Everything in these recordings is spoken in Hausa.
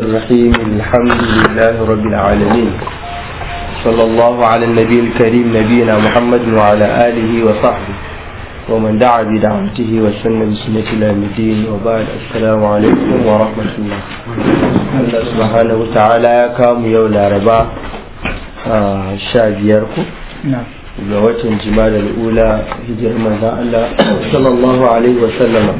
الرحيم الحمد لله رب العالمين صلى الله على النبي الكريم نبينا محمد وعلى آله وصحبه ومن دعا بدعوته وسن بسنة إلى الدين وبعد السلام عليكم ورحمة الله الله سبحانه وتعالى يا كام يولا ربا شابيركم نعم ga watan jimada al'ula hijirar manzan Allah sallallahu alaihi wasallama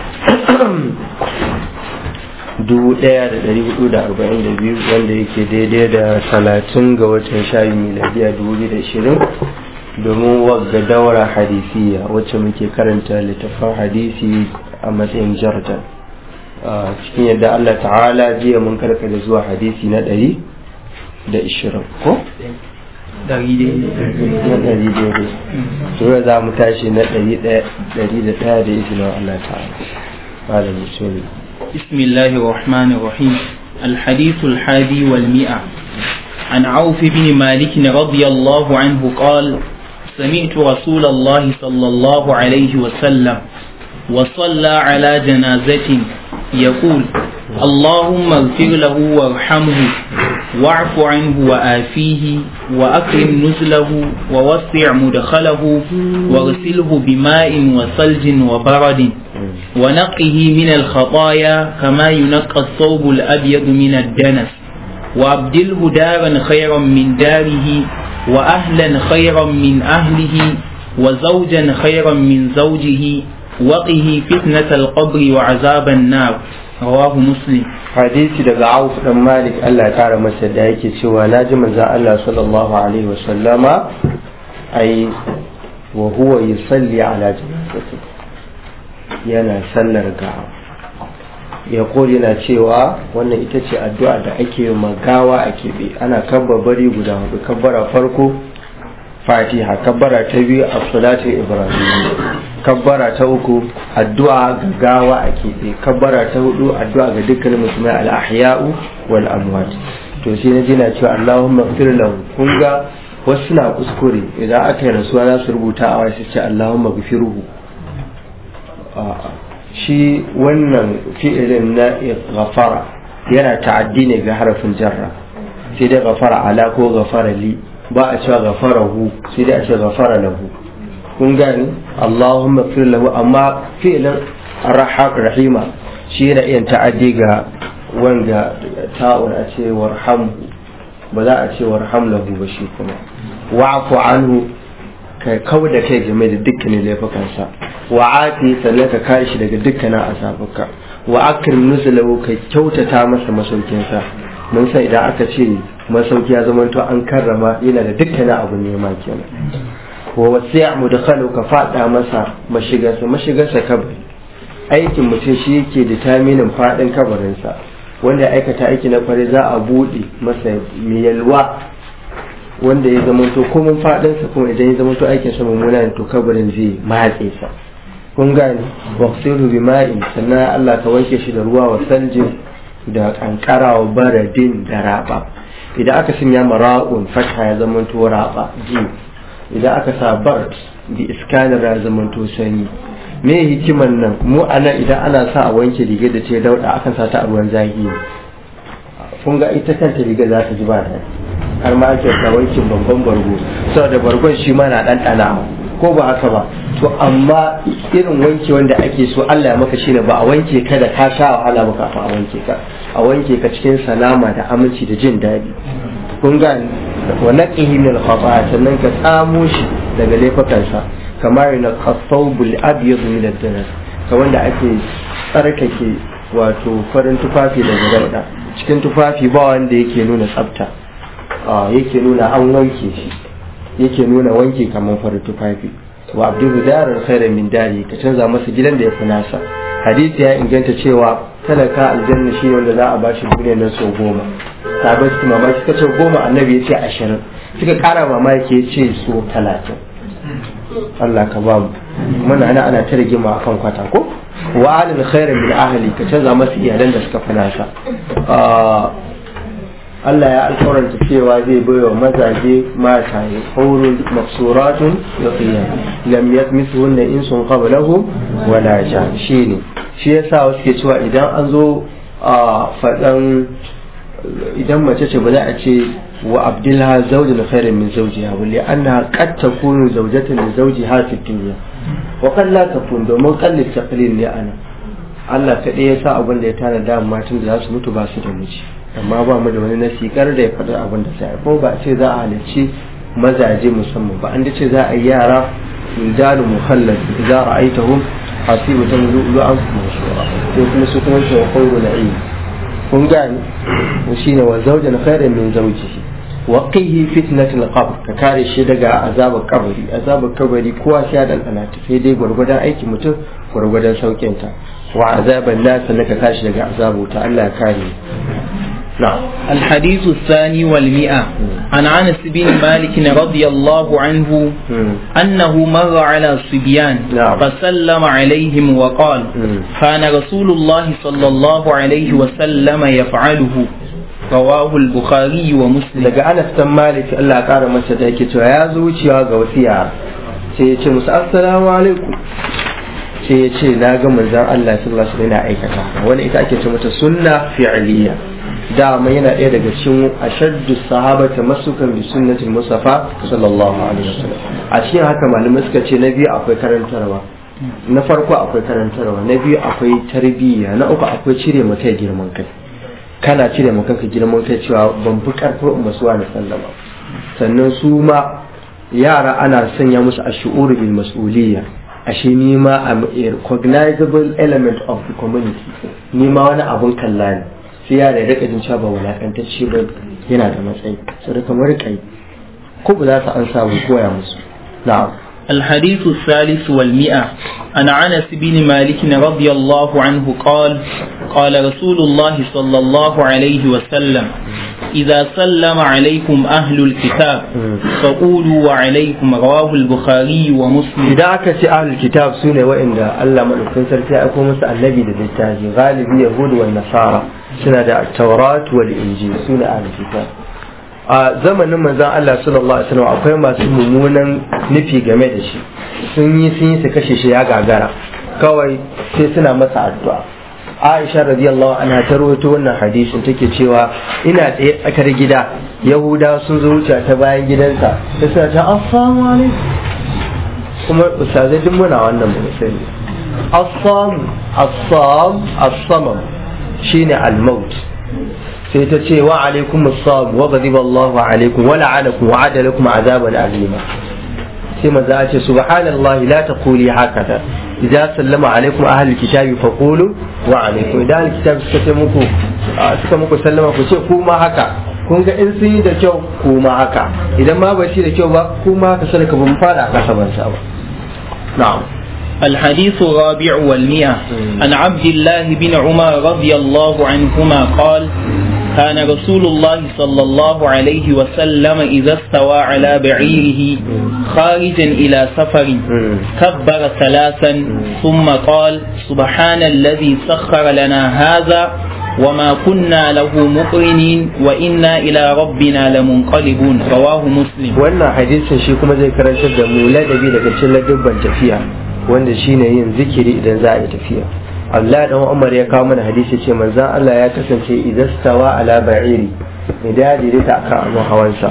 1442 wanda yake daidai da 30 ga watan shayi miladiya 2020 domin wagga daura hadisiya wacce muke karanta littafin hadisi a matsayin jarta cikin yadda Allah ta'ala jiya mun karkada zuwa hadisi na 120 ko? dari daidai na ɗari daidai sura za mu tashi na ɗari da ɗaya da izinin Allah ta'ala malam bismillah بسم الله الرحمن الرحيم الحديث الحادي والمئة عن عوف بن مالك رضي الله عنه قال سمعت رسول الله صلى الله عليه وسلم وصلى على جنازة يقول اللهم اغفر له وارحمه واعف عنه وآفيه وأكرم نزله ووسع مدخله واغسله بماء وثلج وبرد ونقه من الخطايا كما ينقى الثوب الأبيض من الدنس وأبدله دارا خيرا من داره وأهلا خيرا من أهله وزوجا خيرا من زوجه وقه فتنة القبر وعذاب النار رواه مسلم hadisi daga Auf dan Malik Allah ya kara masa da yake cewa na ji manzon Allah sallallahu alaihi wa sallama ai wa huwa yusalli ala janazati yana sallar gawa ya yana cewa wannan ita ce addu'a da ake magawa a keɓe ana kabbabari guda hudu kabbara farko fatiha kabbara ta biyu a salatu ibrahim kabbara ta uku addu'a ga gawa a keɓe kabbara ta hudu addu'a ga dukkanin musulmai al-ahya'u wal amwat to sai na jina cewa Allahumma ighfir lahu kun ga wasu na kuskure idan aka yi rasuwa za su rubuta a wasu ce Allahumma ighfirhu shi wannan fi'ilin na ghafara yana ta'addi ne ga harafin jarra sai dai ghafara ala ko ghafara li ba a cewa ghafarahu sai dai a ce ghafara lahu kun gani Allahumma fir lahu amma fi'lin rahima shi yana iya ta'addi ga wanga ta'un a ce warhamhu ba za a ce warham lahu ba shi kuma wa'fu anhu ka kau da kai game da dukkanin laifukansa wa ati sannan ka kare shi daga dukkanin asabuka wa akrim nuzulahu ka kyautata masa masaukinsa mun san idan aka ce masauki ya zama to an karrama yana da dukkanin abu nema kenan wa wasi'a mudkhalu ka fada masa mashigarsa mashigarsa kabari aikin mutum shi yake determinin fadin kabarinsa wanda ya aikata aiki na kware za a bude masa yalwa wanda ya zama to komin fadinsa kuma idan ya zama to aikin sa mummuna to kabarin zai matse sa kun gane waqtiru bima'in sannan Allah ka wanke shi da ruwa wa saljin da kankara wa baradin da raba idan aka sanya mara'un fatha ya zama to raba ji idan aka sa bar bi iskanar ya zama to sanyi me hikiman nan mu ana idan ana sa a wanke riga da ce dauda akan sa ta a ruwan zahi kun ga ita kanta riga za ta ji ba da har ma ake sa wankin babban bargo saboda bargon shi ma na ɗanɗana ko ba haka ba to amma irin wanke wanda ake so Allah ya maka shine ba a wanke ka da ka sha wahala ba kafin a wanke ka a wanke ka cikin salama da aminci da jin daɗi kun ga wa naqihi min al sannan ka tsamo shi daga laifukansa kamar na qasawbul abyad min ad-danas ka wanda ake tsarkake wato farin tufafi daga dauda cikin tufafi ba wanda yake nuna tsafta yake nuna an wanke shi yake nuna wanke kamar farin tufafi wa abdul darar khairan min dari ka canza masa gidan da ya fi nasa hadisi ya inganta cewa talaka aljanna shi wanda za a bashi duniyar nan sau goma sabai su mamaki suka ce goma annabi ya ce ashirin suka kara mamaki ya ce so talatin Allah ka ba mu muna ana ana ta rigima akan kwata ko wa alil khairan min ahli ka canza masa iyalan da suka fi nasa Allah ya alkawaranta cewa zai baiwa mazaje mata ya haurun maksuratun ya fiye lam yasmisuhunna insun qablahum wala jan shine shi yasa wasu ke cewa idan an zo a faɗan idan mace ce ba za a ce wa abdulha zaujin khairin min zawjiha wa li annaha qad takunu zawjatan li zawjiha fi dunya wa qad la takun domin qalli taqlil ne ana Allah kaɗai ya sa abin da ya tana da matan da za su mutu ba su da miji amma ba mu da wani nasikar da ya faɗi abin da sai ko ba a ce za a halarci mazaje musamman ba an da ce za a yi yara wildalu mukhallad idza ra'aytahum hasibatan lu'lu'an mansura ko kuma su kuma ce wa qawlu na'im kun gani shine wa zawjan khairan min zawjihi wa qihi fitnatul qabr ka kare shi daga azabar kabari azabar kabari kowa sai ya dandana ta sai dai gwargwadon aikin mutum gwargwadon saukin ta wa azaban nas ka kashi daga azabu ta Allah ya kare نعم الحديث الثاني والمئة عن أنس بن مالك رضي الله عنه أنه مر على صبيان نعم. فسلم عليهم وقال مم. كان رسول الله صلى الله عليه وسلم يفعله رواه البخاري ومسلم daga Anas dan Malik Allah ya kara masa da yake cewa ya zo wucewa ga wasu yara sai ya ce musu assalamu alaikum sai ya ce na ga manzon Allah sallallahu alaihi wasallam yana aikata wani ita ake ce mata sunna fi'liya dama yana ɗaya daga cikin ashaddu sahabata masukan bi sunnatil mustafa sallallahu alaihi wasallam a cikin haka malamai suka ce na biyu akwai karantarwa na farko akwai karantarwa na biyu akwai tarbiyya na uku akwai cire maka girman kai kana cire maka ka girman kai cewa ban fi karfin umasuwa na sallama sannan su ma yara ana sanya musu a shu'ur bil mas'uliyya ashe ni ma am a recognizable element of the community ni ma wani abun kalla ne sai yara ya rika jin cewa ba wulakantacce ba yana da matsayi sai kamar kai ko ba za su an samu koya musu na'am الحديث الثالث والمئة عن أنس بن مالك رضي الله عنه قال قال رسول الله صلى الله عليه وسلم إذا سلم عليكم أهل الكتاب فقولوا وعليكم رواه البخاري ومسلم idan aka ce ahlul kitab su ne wa'inda Allah madaukakin sarki ya aiko musu annabi da littafi galibi yahudu wa nasara suna da taurat wal injil su ne ahlul kitab a zamanin manzon Allah sallallahu alaihi wasallam akwai masu mummunan nufi game da shi sun yi sun yi su kashe shi ya gagara kawai sai suna masa addu'a Aisha radiyallahu anha ta rawaito wannan hadisin take cewa ina tsaye tsakar gida Yahuda sun zo wuce ta bayan gidansa sai suna ta assalamu alaikum kuma ustazai duk muna wannan mu sani assam assam assamam shine al-maut sai ta ce wa alaikum assam wa ghadiba Allahu alaikum wa la'anakum wa adalakum azaban alima sai manzo ya ce subhanallahi la taquli hakada idza sallama alaikum ahlul kitabi faqulu wa alaikum idan ahlul kitabi suka ce muku suka muku sallama ku ce kuma haka kun ga in sun yi da kyau kuma haka idan ma ba shi da kyau ba kuma haka sadaka ban fara kasa ban sa ba na'am الحديث الرابع والمئة عن عبد الله بن عمر رضي الله عنهما قال كان رسول الله صلى الله عليه وسلم إذا استوى على بعيره خارجا إلى سفر كبر ثلاثا ثم قال سبحان الذي سخر لنا هذا وما كنا له مقرنين وإنا إلى ربنا لمنقلبون رواه مسلم wannan hadisin shi kuma zai karantar da mu ladabi daga cikin ladabban tafiya wanda shine yin zikiri idan za a yi tafiya Allah dan Umar ya kawo mana hadisi ce manzon Allah ya kasance idan stawa ala ba'iri idan ya ta akan abin hawansa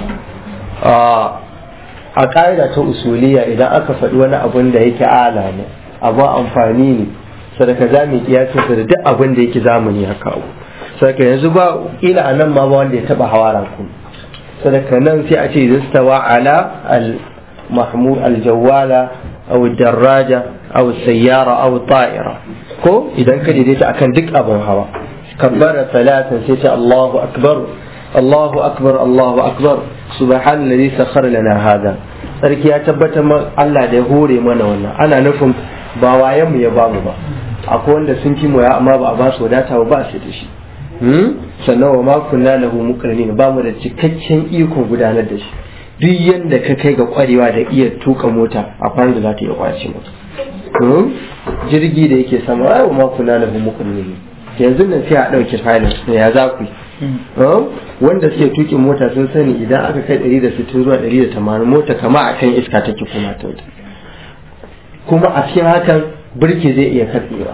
a ƙa'ida ta usuliya idan aka faɗi wani abun da yake ala ne abun amfani ne sadaka za mu kiyasinsa da duk abin da yake zamani ya kawo sadaka yanzu ba ila a nan ma ba wanda ya taɓa hawa rakun sadaka nan sai a ce idan stawa ala al mahmud al jawala aw daraja aw sayyara aw ta'ira ko idan ka daidaita akan duk abin hawa kabbara salatan sai ce Allahu akbar Allahu akbar Allahu akbar subhanallazi sakhara lana hada sarki ya tabbatar ma Allah da ya hore mana wannan ana nufin ba wayan mu ya bamu ba akwai wanda sun fi mu ya amma ba a ba su wadata ba su da shi sannan wa ma kunna lahu muqrinin ba mu da cikakken ikon gudanar da shi duk yanda ka kai ga kwarewa da iya tuka mota akwai da za ta iya kwace mota jirgi da yake sama ai ma kuna lahu muqrinin yanzu nan sai a dauke pilot ne ya za ku wanda suke tukin mota sun sani idan aka kai 160 zuwa 180 mota kama akan iska take kuma ta kuma a cikin hakan birki zai iya katsewa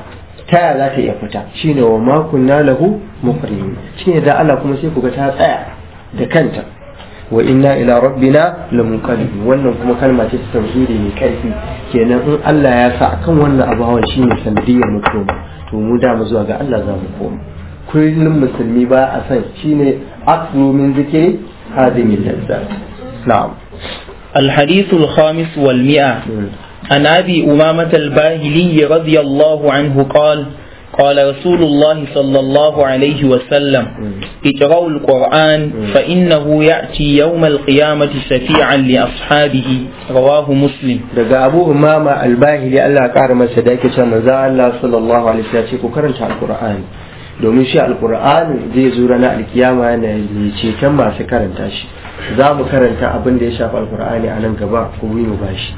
ta yaya za ta iya fita shine wa ma kunna lahu muqrinin shine da Allah kuma sai ku ga ta tsaya da kanta wa inna ila rabbina lamunqalibun wannan kuma kalma ce ta tauhidi mai karfi kenan in Allah ya sa akan wannan abu hawan shine sanadiyar mu koma to mu da mu zuwa ga Allah za mu koma kullum musulmi ba a san shine aklu min zikri hadhihi lazzat na'am الحديث الخامس والمئة عن أبي أمامة الباهلي رضي الله عنه قال قال رسول الله صلى الله عليه وسلم اقرأوا القرآن فإنه يأتي يوم القيامة شفيعا لأصحابه رواه مسلم daga abu umama albahili Allah ya kara masa da yake cewa manzo Allah sallallahu alaihi wasallam ce ku karanta alqur'ani domin shi alqur'ani zai zo ranar alkiyama yana ceton masu karanta shi za mu karanta abin da ya shafi alqur'ani a nan gaba ku yi mu bashi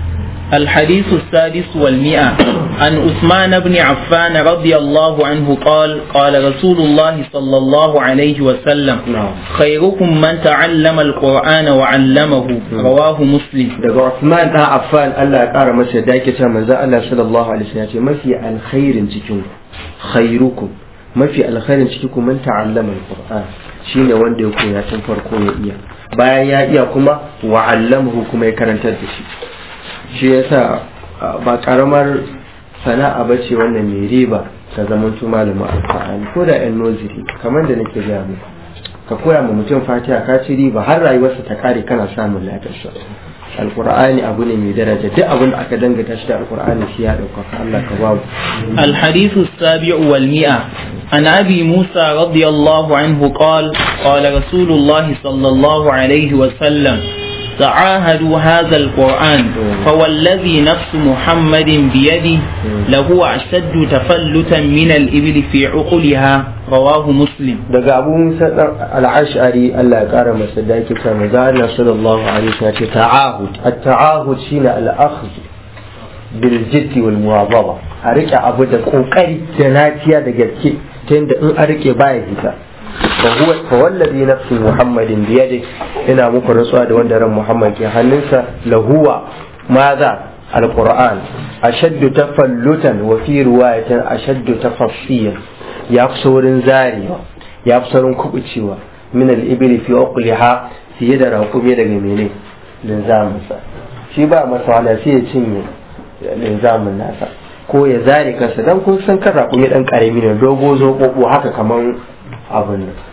الحديث السادس والمئة عن عثمان بن عفان رضي الله عنه قال قال رسول الله صلى الله عليه وسلم نعم. خيركم من تعلم القرآن وعلمه رواه مسلم daga Uthman dan Affan Allah ya kara masa da yake cewa manzo Allah sallallahu alaihi wasallam ya ce mafi alkhairin cikin ku khairukum mafi alkhairin cikin ku man ta'allama alquran shine wanda ya koya tun farko ya iya bayan ya iya kuma wa 'allamahu kuma ya karantar da shi shi yasa ba karamar sana'a ba ce wannan mai riba ka zama tu malamin alqur'ani ko da yan noziri kamar da nake gaya muku ka koya ma mutum fatiha ka ci riba har rayuwarsa ta kare kana samun ladarsa alqur'ani abu ne mai daraja duk abin da aka dangata shi da alqur'ani shi ya dauka Allah ka babu الحديث السابع والمئة عن أبي موسى رضي الله عنه قال قال رسول الله صلى الله عليه وسلم تعاهدوا هذا القرآن فوالذي نفس محمد بيده لهو أشد تفلتا من الإبل في عقلها رواه مسلم daga abu musa dan al-ash'ari Allah ya kara masa da yake cewa manzo Allah sallallahu alaihi wasallam ce ta'ahud at-ta'ahud shine al-akhdh bil jiddi wal muwazaba a rike abu da kokari da naciya da gaske ta yadda in a rike baya hita fa huwa fa wallazi nafsi muhammadin bi yadi ina muku rantsuwa da wanda ran muhammad ke hannunsa lahuwa maza alquran ashaddu tafallutan wa fi riwayatin ashaddu tafassiyan ya fi saurin zarewa ya fi saurin kubucewa min al-ibli fi uqliha fiye da raƙumi daga mene linzaminsa shi ba masa wahala sai ya cinye linzamin nasa ko ya zare kansa dan kun san kan raƙumi dan karami ne dogo zoɓoɓo haka kaman abin nan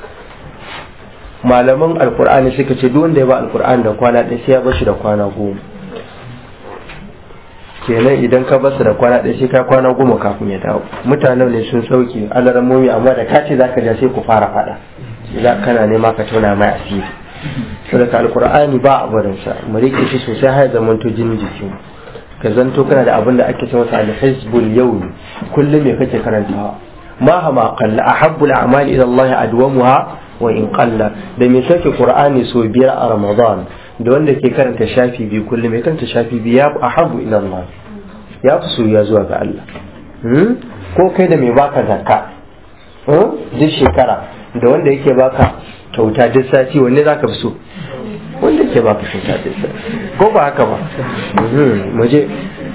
malaman alkur'ani suka ce duk wanda ya ba alkur'ani da kwana ɗaya sai ya bar shi da kwana goma kenan idan ka basu da kwana ɗaya sai ka kwana goma kafin ya dawo mutanen ne sun sauke alaramomi amma da ka ce zaka ja sai ku fara faɗa za kana nema ka tona mai asiri saboda alkur'ani ba a barin sa mu rike shi sosai har zaman to jinin jikin ka zanto kana da abin da ake ce masa al-hizbul yawmi kullum me kake karantawa ma hama qalla ahabbul a'mali ila Allah adwamuha wa in qalla da me sake qur'ani so biyar a ramadan da wanda ke karanta shafi biyu kullum mai karanta shafi biyu ya ahabu ila Allah ya fi soyayya zuwa ga Allah ko kai da mai baka zakka duk shekara da wanda yake baka kyauta duk sati wanne zaka fi so wanda yake baka kyauta duk sati ko ba haka ba mu je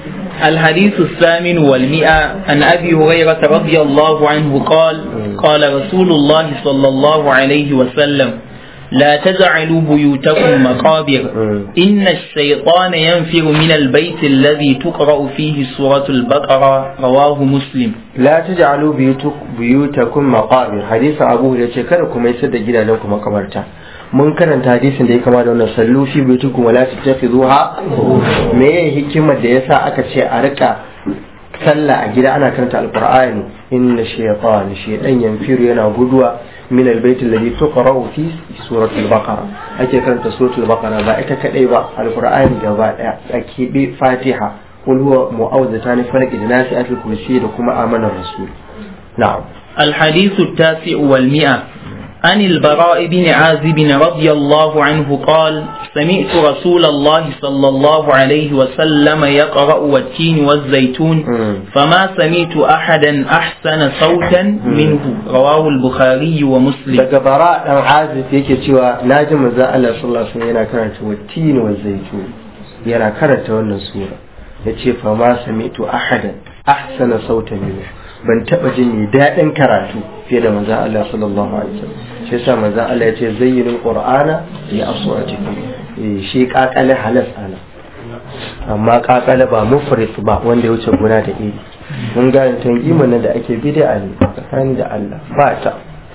الحديث الثامن والمئة عن أبي هريرة رضي الله عنه قال قال رسول الله صلى الله عليه وسلم لا تجعلوا بيوتكم مقابر إن الشيطان ينفر من البيت الذي تقرأ فيه سورة البقرة رواه مسلم لا تجعلوا بيوتكم مقابر حديث أبو هريرة كركم يسد جدا لكم مقبرتا mun karanta hadisin da ya kama da wannan sallu fi baitukum wala tattakhizuha me ya hikimar da yasa aka ce a rika sallah a gida ana karanta alqur'ani inna shaytan shaytan yanfiru yana guduwa min albayt alladhi tuqra'u fi suratul baqara ake karanta suratul baqara ba ita kadai ba alqur'ani gaba daya ake bi fatiha qul huwa mu'awwidatan falaq da nasi atul kursi da kuma amanar rasul na'am الحديث التاسع والمئة عن البراء بن عازب رضي الله عنه قال سمعت رسول الله صلى الله عليه وسلم يقرأ والتين والزيتون فما سمعت أحدا أحسن صوتا منه رواه البخاري ومسلم daga bara dan azif yake cewa naji manzo Allah sallallahu alaihi wasallam yana karanta wattin wa zaitun yana karanta wannan sura yace fa ma sami'tu ahadan ahsana sautan minhu ban taba jin mai daɗin karatu fiye da manzon Allah sallallahu alaihi wasallam shi yasa manzon Allah ya ce zayyinul qur'ana li aswatikum eh shi kakale halas ana amma kakale ba mufrit ba wanda ya wuce guna da iri mun ga tan imanin da ake bid'a ne tsakani da Allah ba ta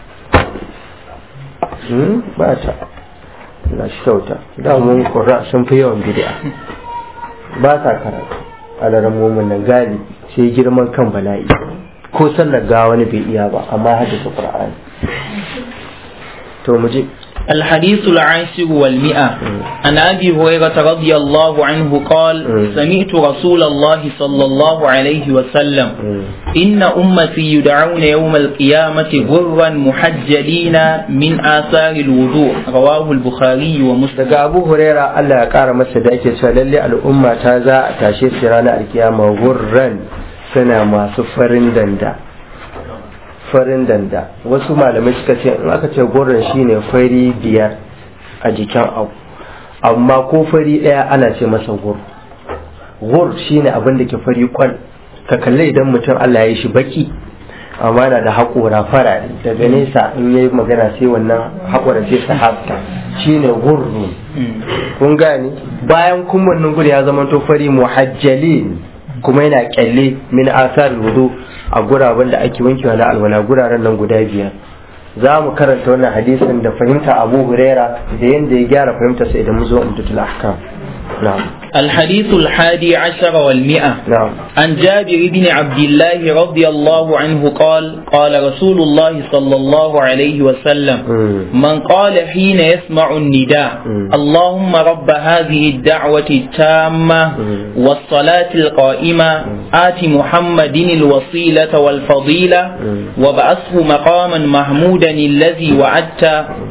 hmm ba ta na shi kyauta da mun qur'a sun fi yawan bid'a ba sa karatu alaran mumin nan gali sai girman kan bala'i ko sallar ga wani bai iya ba amma hadisa qur'ani to mu je الحديث العاشر والمئة عن أبي هريرة رضي الله عنه قال سمعت رسول الله صلى الله عليه وسلم إن أمتي يدعون يوم القيامة غرا محجلين من آثار الوضوء رواه البخاري ومسلم daga Abu Huraira Allah ya kara masa da ake cewa lalle al'umma ta za a tashe su ranar alkiyama gurran suna masu farin danda farin danda wasu malamai suka ce in aka ce gurran shine fari biyar a jikin abu amma ko fari daya ana ce masa gur gur shine abin da ke fari kwal ka kalle idan mutum Allah ya yi shi baki amma na da haƙora farare daga nesa in yayi magana sai wannan haƙora sai su hafta shine gurru kun gane bayan kun wannan gudu ya zama to fari muhajjalin kuma yana kyalle min asar wudu a guraben da ake wankewa na alwala guraren nan guda biyar za mu karanta wannan hadisin da fahimta abu huraira da yadda ya gyara fahimtarsa idan mu zo umtatul ahkam na'am الحديث الحادي عشر والمئة نعم عن جابر بن عبد الله رضي الله عنه قال قال رسول الله صلى الله عليه وسلم مم. من قال حين يسمع النداء مم. اللهم رب هذه الدعوة التامة مم. والصلاة القائمة آت محمد الوسيلة والفضيلة مم. وبعثه مقاما محمودا الذي وعدت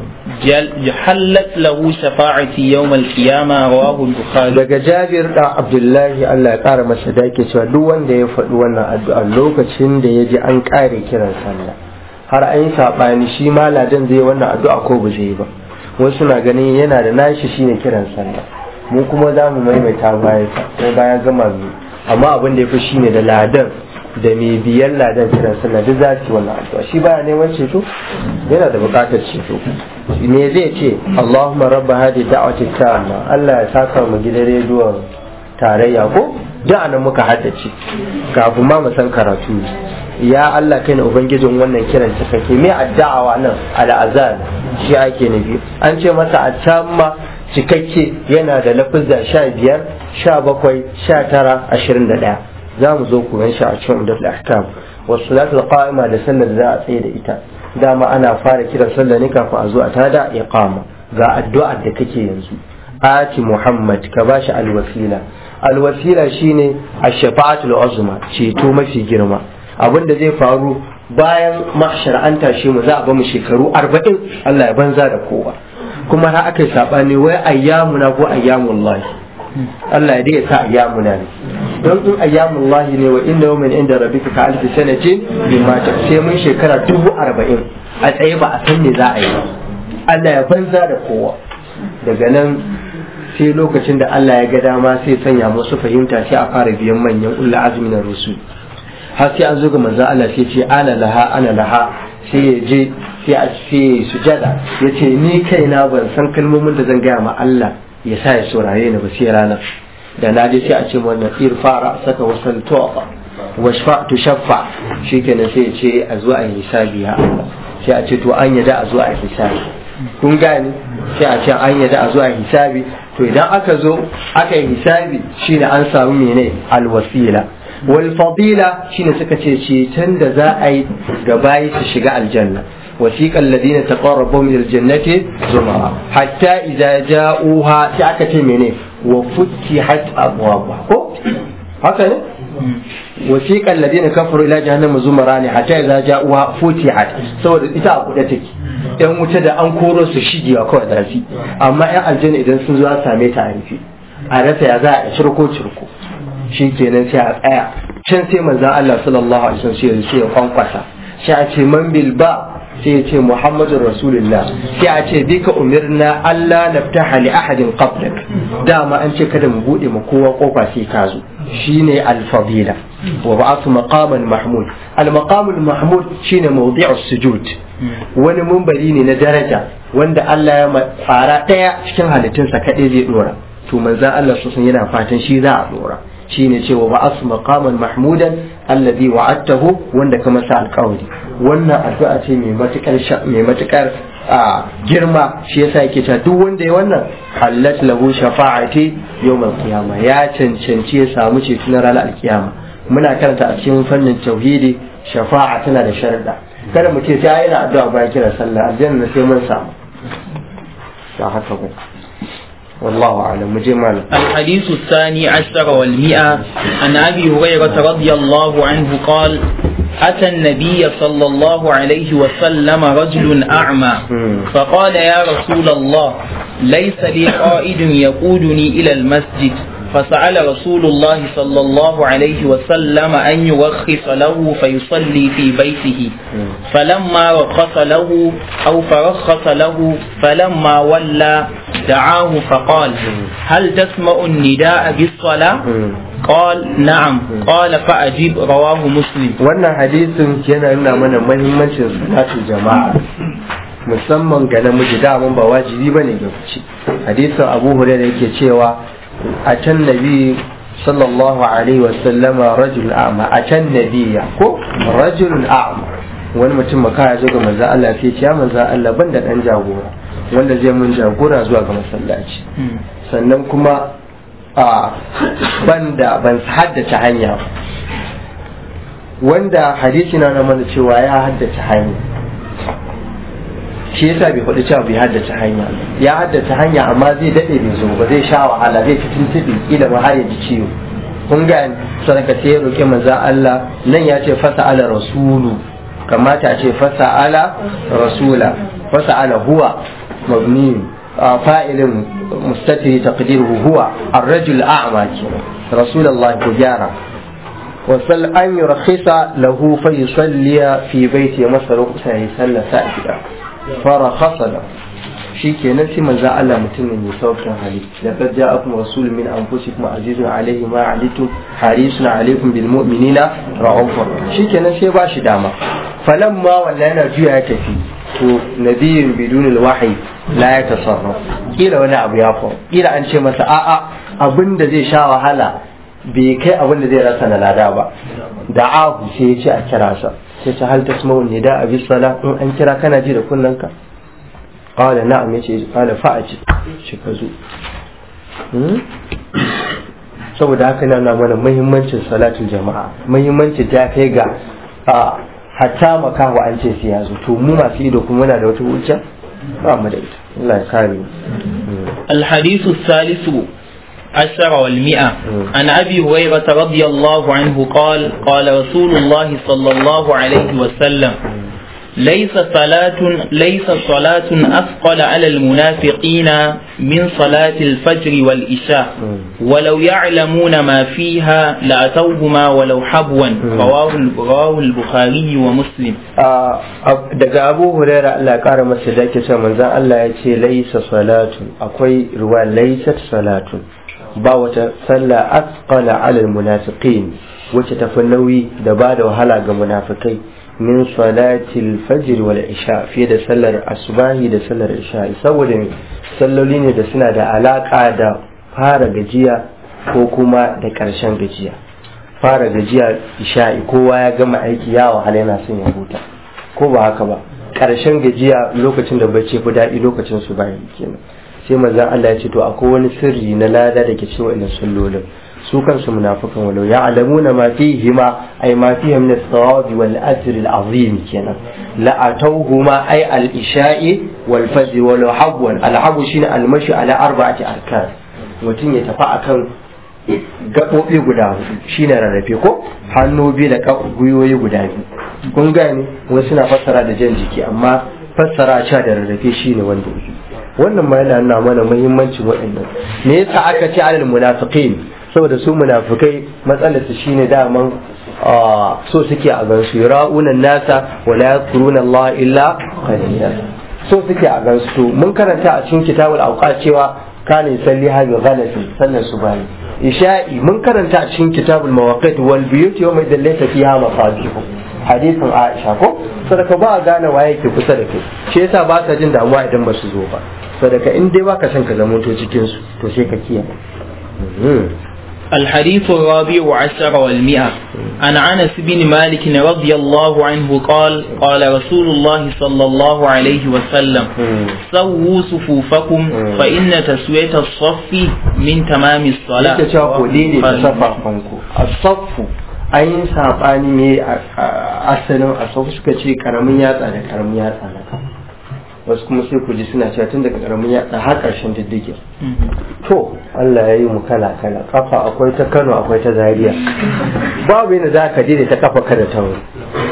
جل- حلت له شفاعتي يوم القيامة رواه البخاري daga jabir da abdullahi allah ya kara masa dake cewa duk wanda ya faɗi wannan addu'a lokacin da ya ji an ƙare kiran sallah har an yi saɓani shi ma ladan zai yi wannan addu'a ko ba zai yi ba wasu na ganin yana da nashi shine kiran sallah mu kuma za mu maimaita bayan sa ko bayan gama mu amma abin da ya fi shine da ladan da mai biyan ladan kiran sallah duk za su yi wannan addu'a shi baya neman ceto yana da buƙatar ceto me zai ce Allahumma rabba hadi da'wati tamma Allah ya saka mu gidan rediyon tarayya ko da anan muka haddace kafin ma mu san karatu ya Allah kai ne ubangijin wannan kiran ta kake me addu'a nan al'azan shi ake nufi an ce masa a tamma cikakke yana da lafizza sha biyar sha bakwai sha tara ashirin da ɗaya za mu zo ku shi a cikin umdatul ahkam wasu salatul qa'ima da sallar da za a tsaye da ita dama ana fara kiran sallah ne kafin a zo a tada iqama ga addu'ar da kake yanzu ati muhammad ka bashi alwasila alwasila shine ash-shafa'atul uzma ceto mafi girma abin da zai faru bayan mahshar an tashe mu za a ba mu shekaru 40 Allah ya banza da kowa kuma har aka yi sabani wai ayyamuna ko ayyamullahi Allah ya dai sa ayyamuna ne don in ayyamullahi ne wa inna yawmin inda rabbika ka alfi sanatin bima ta sai mun shekara dubu arba'in a tsaye ba a san me za a yi ba Allah ya banza da kowa daga nan sai lokacin da Allah ya ga dama sai sanya musu fahimta sai a fara biyan manyan ulla azmi na rusul har sai an zo ga manzon Allah sai ce ana laha ana laha sai ya je sai a ce sujada ya ce ni kaina ban san kalmomin da zan gaya ma Allah ya sa ya saurare ni ba sai ranar da na je sai a ce wannan irfara saka wasan tofa washfa tu shaffa shikenan sai ya ce a zo a yi hisabi ya Allah sai a ce to an yada a zo a yi hisabi kun gane sai a ce an yada a zo a yi hisabi to idan aka zo aka yi hisabi shine an samu mene alwasila wal fadila shine suka ce ceton da za a yi ga bayi su shiga aljanna وسيق الذين تقربوا من الجنة زمرا حتى إذا جاءوها تعكت منه وفتحت أبوابها هكذا وسيق الذين كفروا إلى جهنم زمرا حتى إذا جاءوها فتحت سوى إذا أقولتك ‘yan wuta da an koro su shigewa kawai da su amma ‘yan aljanna idan sun zo a same ta a rufe a rasa ya za a cirko cirko shi kenan sai a tsaya can sai manzan Allah sallallahu alaihi wasallam sai ya kwankwasa sai a ce man bil ba sai ya ce muhammadun rasulullah sai a ce bika umirna Allah naftaha li ahadin qablak dama an ce kada mu bude ma kowa kofa sai ka zo shine al-fadila wa ba'athu maqaman mahmud al-maqamul mahmud shine mawdi'us sujud wani mumbari ne na daraja wanda Allah ya tsara daya cikin halittunsa kadai zai dora to manzo Allah sosan yana fatan shi za a dora shine cewa ba asu maqaman mahmudan alladhi wa'adtahu wanda ka masa alƙawari wannan addu'a ce mai matukar mai matukar girma shi yasa yake cewa duk wanda ya wannan hallat lahu shafa'ati yawmal qiyamah ya cancanci ya samu ceto na ranar alkiyama muna karanta a cikin fannin tauhidi shafa'a tana da sharuɗa kada mu ce sai yana addu'a bayan kira sallah aljanna sai mun samu ba haka ba والله أعلم مجمل الحديث الثاني عشر والمئة عن أبي هريرة رضي الله عنه قال أتى النبي صلى الله عليه وسلم رجل أعمى فقال يا رسول الله ليس لي قائد يقودني إلى المسجد فسأل رسول الله صلى الله عليه وسلم أن يرخص له فيصلي في بيته فلما رخص له أو فرخص له فلما ولى دعاه فقال هل تسمع النداء بالصلاة قال نعم قال فأجيب رواه مسلم wannan hadisin yana nuna mana mahimmancin salatul jama'a musamman ga namiji daman ba wajibi bane ga fice hadisin Abu Hurairah yake cewa a can nabi sallallahu alaihi wasallama rajul a'ma a can nabiya ko rajulun a'ma wani mutum maka ya zo ga manzo Allah sai ce ya manzo Allah ban da dan jagora wanda zai mun jagora zuwa ga masallaci sannan kuma a banda ban haddace hanya wanda hadisi na mana cewa ya haddace hanya shi yasa bai faɗi cewa bai haddace hanya ya haddace hanya amma zai daɗe bai zo ba zai sha wahala zai fi tuntuɓe kila ma har ya ji ciwo kun ga sadaka sai ya roƙi manzo Allah nan ya ce fasa ala rasulu kamata a ce fasa ala rasula fasa ala huwa mabni fa'ilin mustatiri taqdiruhu huwa ar-rajul a'ma رسول الله كجارة وصل أن يرخص له فيصلي في بيته مصر وقتها يصلى سائدا فرخص له shi kenan sai manzo Allah mutum ne mai saukin hali laqad ja'akum rasulun min anfusikum azizun alayhi ma alitum harisun alaykum bil mu'minina ra'ufur shi kenan sai ba shi dama falamma walla yana juya ya tafi to nabiyyun bidun al wahyi la yatasarraf kila wani abu ya faru kila an ce masa a'a abinda zai sha wahala bai kai abinda zai rasa na lada ba da'ahu sai ya ce a kira sa sai ta hal tasma'u nida abi sala in an kira kana ji da kunnanka قال نعم يشي قال فأجد شكزو saboda haka na mana muhimmancin salatul jama'a muhimmancin ta kai ga hatta makawa an ce sai ya zo to mu masu ido kuma muna da wata hujja ba mu da ita Allah ya kare mu الحديث الثالث عشر والمئة عن أبي هريرة رضي الله عنه قال قال رسول الله صلى الله عليه وسلم ليس صلاة ليس صلاة أثقل على المنافقين من صلاة الفجر والإشاء ولو يعلمون ما فيها لأتوهما ولو حبوا رواه رواه البخاري ومسلم daga Abu Huraira Allah kara masa da ke cewa manzon Allah ya ce laisa salatun akwai ruwa laisat salatun ba wata sallah asqala ala almunafiqin wacce tafi nauyi da ba da wahala ga munafikai min salatil fajr wal isha fiye da sallar asubahi da sallar isha saboda salloli ne da suna da alaka da fara gajiya ko kuma da karshen gajiya fara gajiya isha'i kowa ya gama aiki ya wahala yana son ya huta ko ba haka ba karshen gajiya lokacin da bacci fi daɗi lokacin su bayan kenan sai manzon Allah ya ce to akwai wani sirri na lada da ke cikin wannan sallolin su kansu munafikan walau ya alamuna ma fihi ma ay ma fihi min as-sawab wal ajr al-azim kenan la atawhuma ay al-isha'i wal fajr wal habwan al-habu shine al-mashi ala arba'ati arkan mutum ya tafi akan gaɓoɓi guda hudu shine rarrafe ko hannu biyu da gwiwoyi guda biyu kun gane wasu suna fassara da jan jiki amma fassara cewa da rarrafe shine wanda wannan ma yana nuna mana muhimmancin waɗannan me yasa aka ce alal munafiqin saboda su munafikai matsalar su shine daman so suke a gansu yura'una nasa wa la yadhkuruna Allah illa qalila so suke a gansu to mun karanta a cikin kitabul awqat cewa kana yusalli hadhi ghalati sannan subhani isha'i mun karanta a cikin kitabul mawaqit wal buyut yawma idan laysa fiha mafatihu hadisin Aisha ko sadaka ba a gane waye ke kusa da kai shi yasa ba ka jin damuwa idan ba su zo ba sadaka in dai baka son ka zama to cikin su to sai ka kiyaye الحديث الرابع عشر والمئة عن أنس بن مالك رضي الله عنه قال قال رسول الله صلى الله عليه وسلم سووا صفوفكم فإن تسوية الصف من تمام الصلاة yake cewa ku daidaita safafanku a saffu an yi saɓani ne a asalin a saffu suka ce karamin yatsa da karamin yatsa na kan wasu kuma sai ku ji suna cewa tun daga karamin yatsa har ƙarshen diddigin to Allah ya yi mu kala kala kafa akwai ta Kano akwai ta Zaria babu yana za ka daidaita kafa ka da ta wuri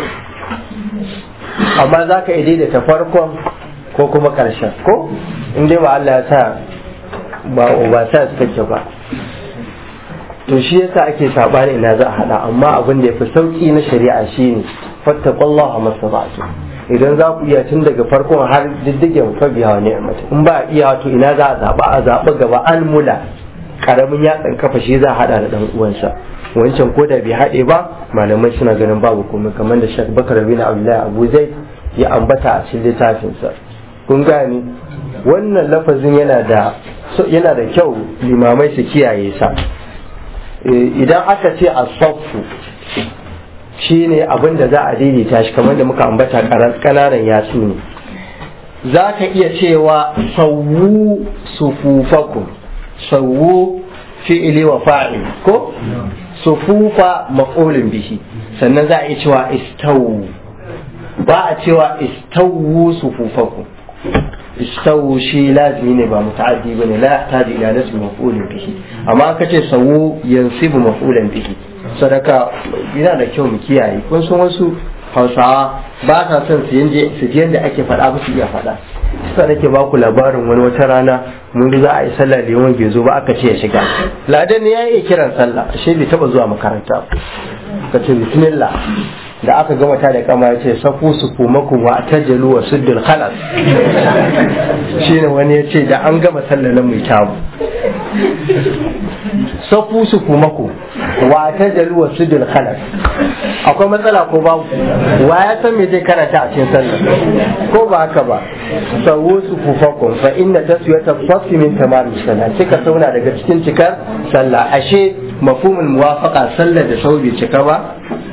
amma za ka iya daidaita farkon ko kuma ƙarshen ko in dai ba Allah ya sa ba ba sa su kake ba to shi yasa ake sabani ina za a hada amma abin da yafi sauki na shari'a shine fattaqullaha masabatu idan za ku iya tun daga farkon har diddigen fa biya wa ni'mata in ba iya to ina za a zaba a zaba gaba an mula karamin yatsan kafa shi za a hada da dan uwansa wancan ko da bai haɗe ba malamai suna ganin babu komai kamar da Sheikh Bakar bin Abdullahi Abu Zaid ya ambata a cikin littafinsa kun gane wannan lafazin yana da yana da kyau limamai su kiyaye sa idan aka ce a saffu shi ne abin da za a daidaita shi kamar da muka ambata kananan yatsu ne za ka iya cewa sauwu sufufakum sauwu fi'ili wa fa'il ko sufufa maf'ulin bihi sannan za a iya cewa istawu ba a cewa istawu sufufakum istawu shi lazimi ne ba muta'addi bane la yahtaji ila nasbi maf'ulin bihi amma aka ce sawu yansibu maf'ulan bihi sadaka yana da kyau mu kiyaye kun san wasu hausawa ba sa son su yanje su je yanda ake faɗa ba su iya faɗa sai nake ba ku labarin wani wata rana mun za a yi sallah da yawan bai zo ba aka ce ya shiga ladan ne ya yi kiran sallah ashe bai taba zuwa makaranta ka ce bismillah da aka gama ta da kama ya ce safu su kumaku wa tajalu wa suddul khalas shine wani ya ce da an gama sallah na mai kyawu safu su kumaku wa tajalu wa suddul khalas akwai matsala ko babu wa ya san me zai karanta a cikin sallah ko ba haka ba sawu su kufakum fa inna taswiyata safi min tamam sallah cika sauna daga cikin cikar sallah ashe mafhumul muwafaqa sallah da sau bai cika ba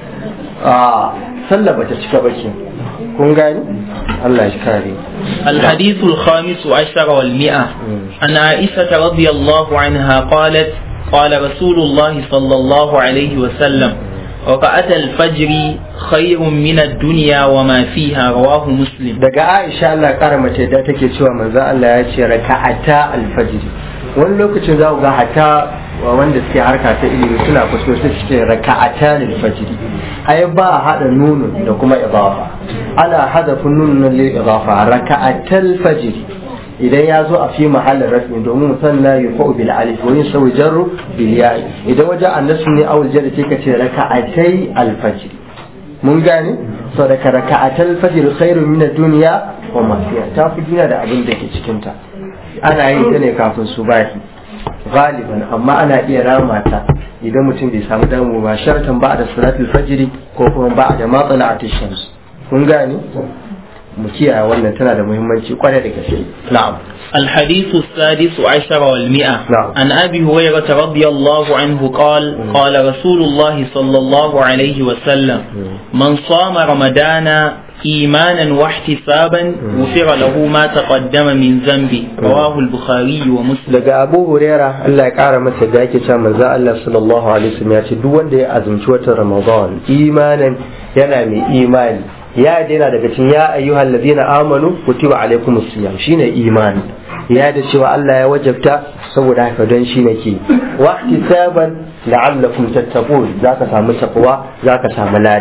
a sallah bata cika ba ke kun gani Allah ya kare الحديث الخامس عشر والمئة عن عائشة رضي الله عنها قالت قال رسول الله صلى الله عليه وسلم ركعة الفجر خير من الدنيا وما فيها رواه مسلم daga Aisha Allah kara mace da take cewa manzo Allah ya ce raka'ata alfajr wani lokacin za ku ga hata wanda suke harka ta ilimi suna kuso su ce raka'ata alfajr ai ba a hada nunun da kuma idafa ana hadafin nunun lil idafa raka'atal fajr idan ya zo a fi mahallin rasmi domin musanna ya fa'u bil alif wa yusawi jarru bil ya'i idan wajen annasu ne awul jarri sai ka ce raka'atai al fajr mun gane so da ka raka'atal fajr khairu min ad-dunya wa ma fiha ta fi duniya da abin da ke cikin ta ana yin ta ne kafin subahi galiban amma ana iya rama ta idan mutum bai samu damu ba shartan ba da salatul fajr ko kuma ba da matsala'atish shams kun gane mu kiyaye wannan tana da muhimmanci kwarai da gaske na'am الحديث السادس عشر والمئة نعم. عن أبي هريرة رضي الله عنه قال قال رسول الله صلى الله عليه وسلم من صام رمضان إيمانا واحتسابا غفر له ما تقدم من ذنبه رواه البخاري ومسلم daga Abu Huraira Allah ya kara masa da yake cewa manzo Allah sallallahu alaihi wasallam ya ce duk wanda ya azumci watan Ramadan imanan yana mai imani ya daina daga cikin ya ayyuhal ladina amanu kutiba alaikumus siyam shine imani ya da cewa Allah ya wajabta saboda haka don shi nake wa ihtisaban la'allakum tattaqun zaka samu taqwa zaka samu lada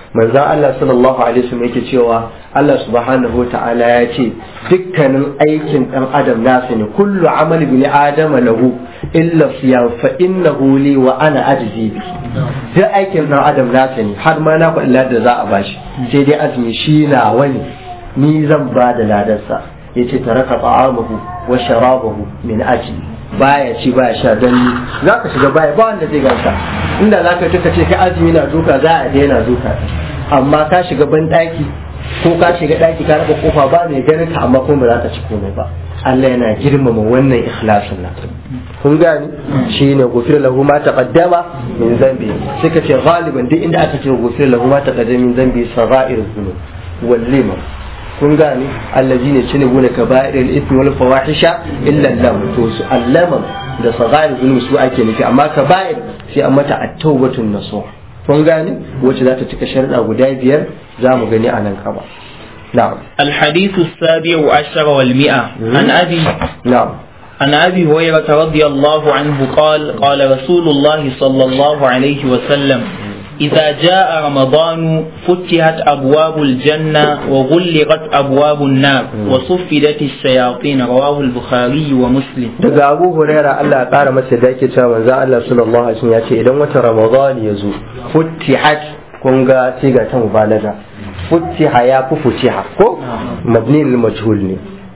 manzon Allah sallallahu alaihi wasallam yake cewa Allah subhanahu ta'ala ya ce dukkanin aikin dan adam nasa ne kullu amali bin adama lahu illa siyam fa innahu li wa ana ajzi bi duk aikin dan adam nasa ne har ma na faɗi ladar za a bashi sai dai azumi shi na wani ni zan ba da ladarsa yace taraka ta'amahu wa sharabahu min ajli baya ci baya sha don ni za ka shiga baya ba wanda zai ganka inda za ka tuka ce kai azumi na duka za a daina duka amma ka shiga ban daki ko ka shiga daki ka raba kofa ba mai ganin ka amma kuma ba za ka ci komai ba Allah yana girmama wannan ikhlasin nan kun gani shine gufir lahu ma taqaddama min zambi suka ce galiban duk inda aka ce gufir lahu ma taqaddama min zambi sagha'ir dhunub wal liman kun gane allazi ne cine gune ka ba'iril ismi wal fawahisha illa lam to su allaman da sagair zulum su ake nufi amma ka ba'ir sai an mata at-tawbatun nasuh kun gane wacce za ta cika sharuɗa guda biyar za mu gani a nan kaba na'am الحديث السابع عشر والمئة عن أبي na'am عن أبي هريرة رضي الله عنه قال قال رسول الله صلى الله عليه وسلم إذا جاء رمضان فتحت أبواب الجنة وغلقت أبواب النار وصفدت الشياطين رواه البخاري ومسلم daga abu huraira Allah ya kara masa da yake cewa manzo Allah sallallahu alaihi wasallam ya ce idan wata ramadan ya zo futihat kun ga siga ta mubalaga futiha ya fi futiha ko mabni lil majhul ne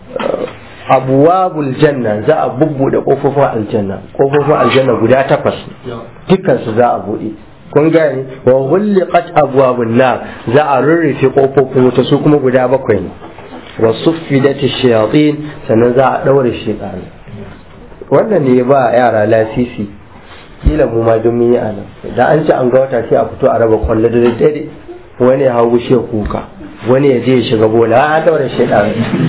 abwabul janna za a bubbude kofofin aljanna kofofin aljanna guda takwas dukkan su za a bude kun gane wa ghulqat abwabun nar za a rurrufe kofofin wuta su kuma guda bakwai ne wa suffidati shayatin sannan za a daure shaytan wannan ne ba yara lasisi kila mu ma dun mun yi anan da an ci an ga wata sai a fito a raba kwallo da daddare wani ya hau bushe kuka wani ya je ya shiga bola a daure shaytan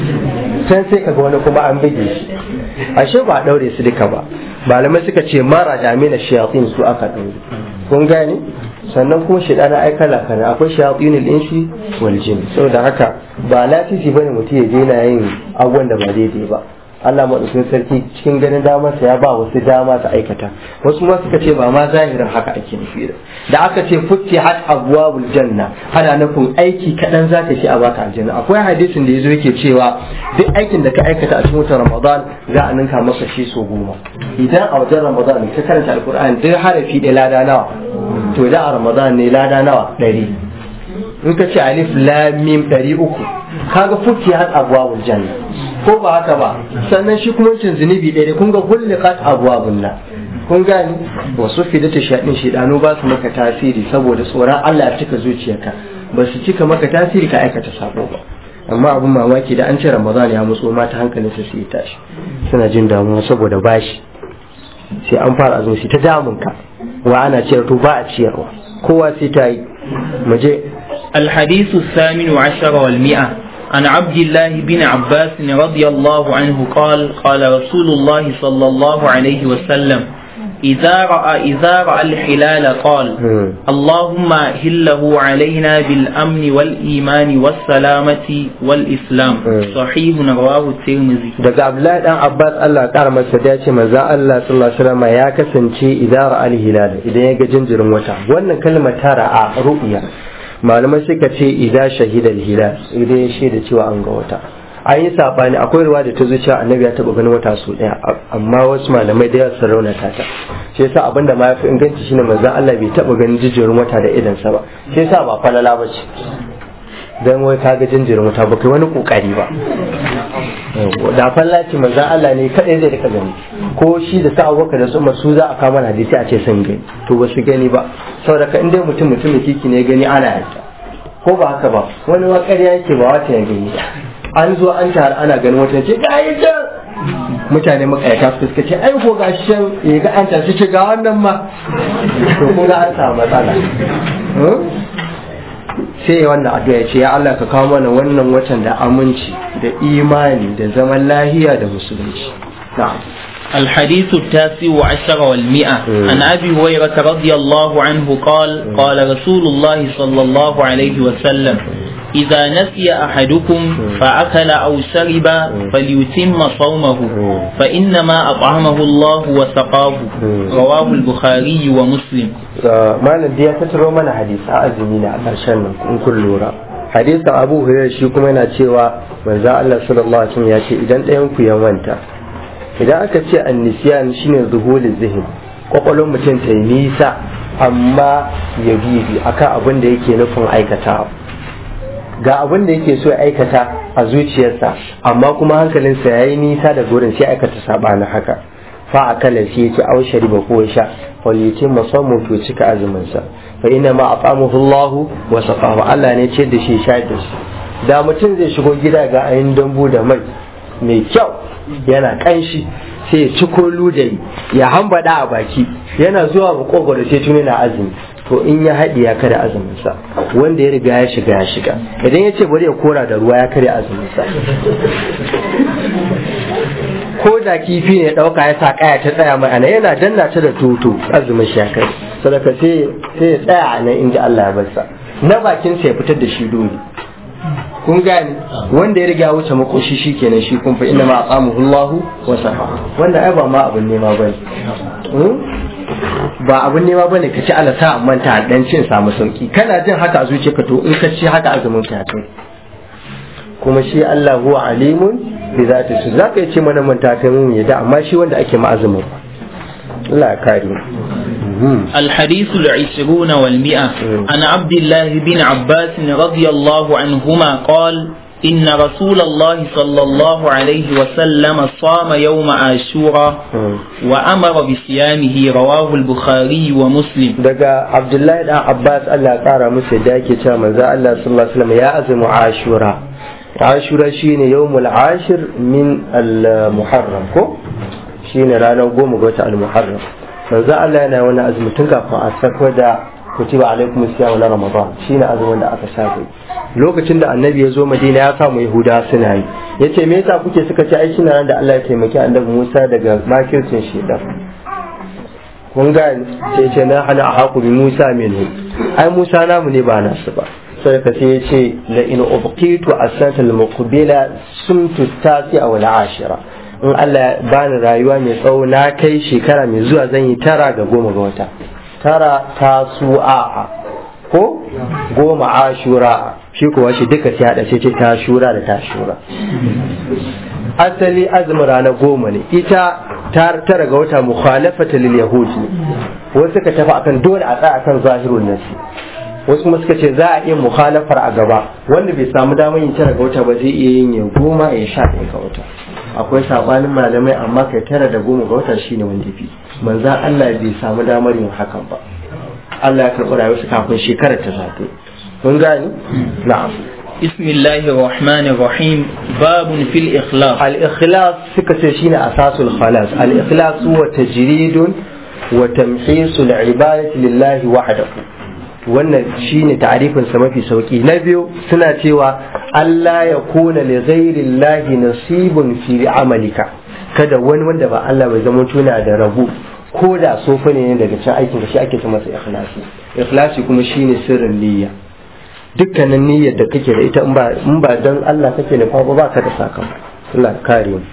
can sai kaga wani kuma an bige shi ashe ba a daure su duka ba malamai suka ce mara da amina shayatin su aka daure kun gane sannan kuma shaidana ai kala kala akwai shayatinul insi wal jin saboda haka ba lafifi bane mutum ya je yana yin abubuwan da ba daidai ba Allah madaukakin sarki cikin ganin damarsa ya ba wasu dama ta aikata wasu ma suka ce ba ma zahirin haka ake nufi da da aka ce futti hat abwabul janna ana nufin aiki kadan zaka shi a baka aljanna akwai hadisin da yazo yake cewa duk aikin da ka aikata a cikin watan ramadan za a ninka maka shi so goma idan a wajen ramadan ka karanta alqur'ani duk harafi ɗaya lada nawa to idan a ramadan ne lada nawa ɗari in ka ce alif lam mim ɗari uku kaga futti hat abwabul janna ko ba haka ba sannan shi kuma cin zunubi ɗaya kun ga hulliqat abwabun nan kun gani wasu fidata shaɗin shidanu ba su maka tasiri saboda tsoron Allah ya cika zuciyarka ba su cika maka tasiri ka aikata sabo ba amma abin mamaki da an ce ramadan ya mutso mata hankalin su su yi tashi suna jin damuwa saboda bashi sai an fara azumi sai ta damun ka wa ana ciyar to ba a ciyarwa kowa sai ta yi mu je الحديث الثامن عشر والمئة عن عبد الله بن عباس رضي الله عنه قال قال رسول الله صلى الله عليه وسلم إذا رأى إذا رأى الحلال قال اللهم هله علينا بالأمن والإيمان والسلامة والإسلام صحيح رواه الترمذي daga Abdullahi dan Abbas Allah kara masa da ce manzo Allah sallallahu alaihi wasallam ya kasance idan ra'a al-hilal idan ya ga jinjirin wata wannan kalmar ta ra'a ru'ya malamai suka ce idan shahida al-hilal idan ya shaida cewa an ga wata an yi sabani akwai ruwa da ta zuciya annabi ya taba ganin wata su daya amma wasu malamai da yawa sun raunata ta shi yasa abinda ma yafi inganci shine manzon Allah bai taba ganin jinjirin wata da idan sa ba shi yasa ba falala ba ce dan wai ka ga jinjirin wata ba kai wani kokari ba da falla ce manzon Allah ne kadai zai rika gani ko shi da sa Abubakar da su su za a kama hadisi a ce sun gani to ba su gani ba saboda ka inda mutum mutumin kiki ne gani ana yadda ko ba haka ba wani wa ƙarya yake ba wata ya gani an zo an tare ana ganin wata ce ga yi can mutane makayata su suka ce ai ko ga shan ya ga an tashi ce ga wannan ma to kun ga an samu matsala sai wannan addu'a ya ce ya Allah ka kawo mana wannan watan da aminci da imani da zaman lahiya da musulunci na'am الحديث التاسع عشر والمئة عن أبي هريرة رضي الله عنه قال قال رسول الله صلى الله عليه وسلم إذا نسي أحدكم فأكل أو شرب فليتم صومه فإنما أطعمه الله وسقاه رواه البخاري ومسلم malam ya tattaro mana hadisi a azumi ne a ƙarshen nan in kun lura hadisin abu hurairah shi kuma yana cewa manzo Allah sallallahu alaihi wasallam ya ce idan ɗayan ku ya manta idan aka ce annisiyan shine zuhulul zihin kwakwalwar mutum ta yi nisa amma ya bibi akan abin da yake nufin aikatawa ga abin da yake so ya aikata a zuciyarsa amma kuma hankalinsa ya yi nisa da gurin sai aikata sabanin haka fa a kala sai ya ci au shariba ko ya sha walitin musamman to cika azuminsa fa ina ma aqamuhu Allah wa saqahu Allah ne ce da shi sha da shi da mutum zai shigo gida ga ayin dambu da mai mai kyau yana kanshi sai ya ci kolu da ya hambada a baki yana zuwa makogwaro sai tuni na azumi to in ya haɗi ya kada azuminsa wanda ya riga ya shiga ya shiga idan ya ce bari ya kora da ruwa ya karya azuminsa ko da kifi ne ɗauka ya sa kaya ta tsaya mai ana yana danna ta da tutu azumin shi ya kai sadaka sai ya tsaya a nan inda Allah ya barsa na bakin sa ya fitar da shi dole kun gane wanda ya riga wuce makoshi shi kenan shi kun fa inna ma aqamuhu Allah wa safa wanda ai ba ma abun nema bane ba abun nema bane ka ci alasa amma ta dan cin samu sauki kana jin haka a zuciyarka to in ka ci haka azumin ka kai kuma shi Allah huwa alimun bi zati su zaka yi ce mana manta kai mun yadda amma shi wanda ake ma azumin Allah ya kare الحديث العشرون والمئة عن عبد الله بن عباس رضي الله عنهما قال إن رسول الله صلى الله عليه وسلم صام يوم عاشوراء وأمر بصيامه رواه البخاري ومسلم دقا عبد الله بن عباس الله قال مسجد داكي تاما الله صلى الله عليه وسلم يا أزم عاشوراء عاشوراء شين يوم العاشر من المحرم كو شين رانا قوم قوة المحرم manzo Allah yana wani azumi tun kafin a sako da kutiba alaikum siyam na ramadan shine azumin da aka saka lokacin da annabi ya zo madina ya samu yahuda suna yi yace me yasa kuke suka ci aiki nan da Allah ya taimaki annabi Musa daga makircin shedan kun ga sai ce na hana haku bi Musa minhu ai Musa namu ne ba nasu ba sai ka sai yace la in ubqitu asata al-muqbila sumtu tasi'a wal ashira in Allah bani rayuwa mai tsawo na kai shekara mai zuwa zan yi tara ga goma ga wata tara ta su'a ko goma ashura shi kuwa shi duka sai hada sai ce ta shura da ta shura asali azumin rana goma ne ita tara ga wata mukhalafata lil yahud ne wasu suka tafi akan dole a tsaya akan zahirun nasi wasu kuma suka ce za a iya mukhalafar a gaba wanda bai samu damar yin tara ga wata ba zai iya yin ya goma ya sha ɗaya ga wata akwai sabanin malamai amma kai tara da goma ga wata shine wanda fi manzan Allah bai samu damar yin hakan ba Allah ya karɓi rayuwarsa kafin shekarar ta zato kun gani na'am بسم الله الرحمن الرحيم باب في الإخلاص الإخلاص سكة شين أساس الخلاص الإخلاص هو تجريد وتمحيص العبادة لله وحده wannan shine ta'arifin sa mafi sauki na biyu suna cewa Allah ya kuna li ghairillahi nasibun fi amalika kada wani wanda ba Allah bai zama tuna da rabu ko da sofa ne daga cikin aikin da shi ake ce masa ikhlasi ikhlasi kuma shine sirrin niyya dukkanin niyyar da kake da ita in ba in ba dan Allah kake nufa ba ba ka da sakamako Allah kare mu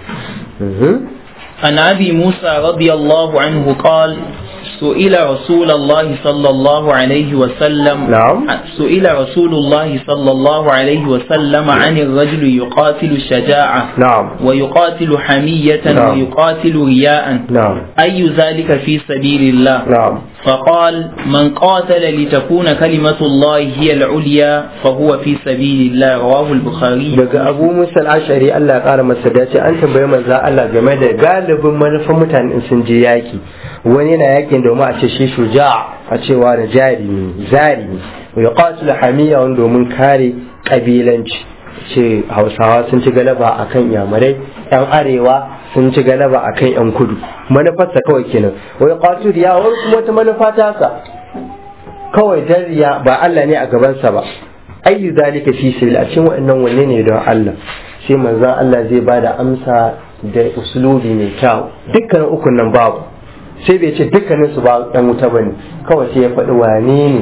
عن أبي موسى رضي الله عنه قال سئل رسول الله صلى الله عليه وسلم نعم سئل رسول الله صلى الله عليه وسلم عن الرجل يقاتل شجاعة نعم ويقاتل حمية نعم. ويقاتل رياء نعم أي ذلك في سبيل الله نعم فقال من قاتل لتكون كلمة الله هي العليا فهو في سبيل الله رواه البخاري daga abu musa al'ashari Allah ya kara masa dace an tambayi manzo Allah game da galibin manufan mutane in sun je yaki wani yana yakin domin a ce shi shuja a cewa da jari ne zari ne ya qatil hamiya wani domin kare kabilanci ce hausawa sun ci galaba akan yamurai yan arewa sun ci galaba akan yan kudu manufarsa kawai kenan wai qatil ya wani kuma wata manufa ta sa kawai dariya ba Allah ne a gabansa ba ayyu zalika fi sabil a cikin wa'annan wanne ne don Allah sai manzon Allah zai bada amsa da uslubi mai kyau dukkanin ukun nan babu sai bai ce dukkanin su ba dan wuta bane kawai sai ya faɗi wane ne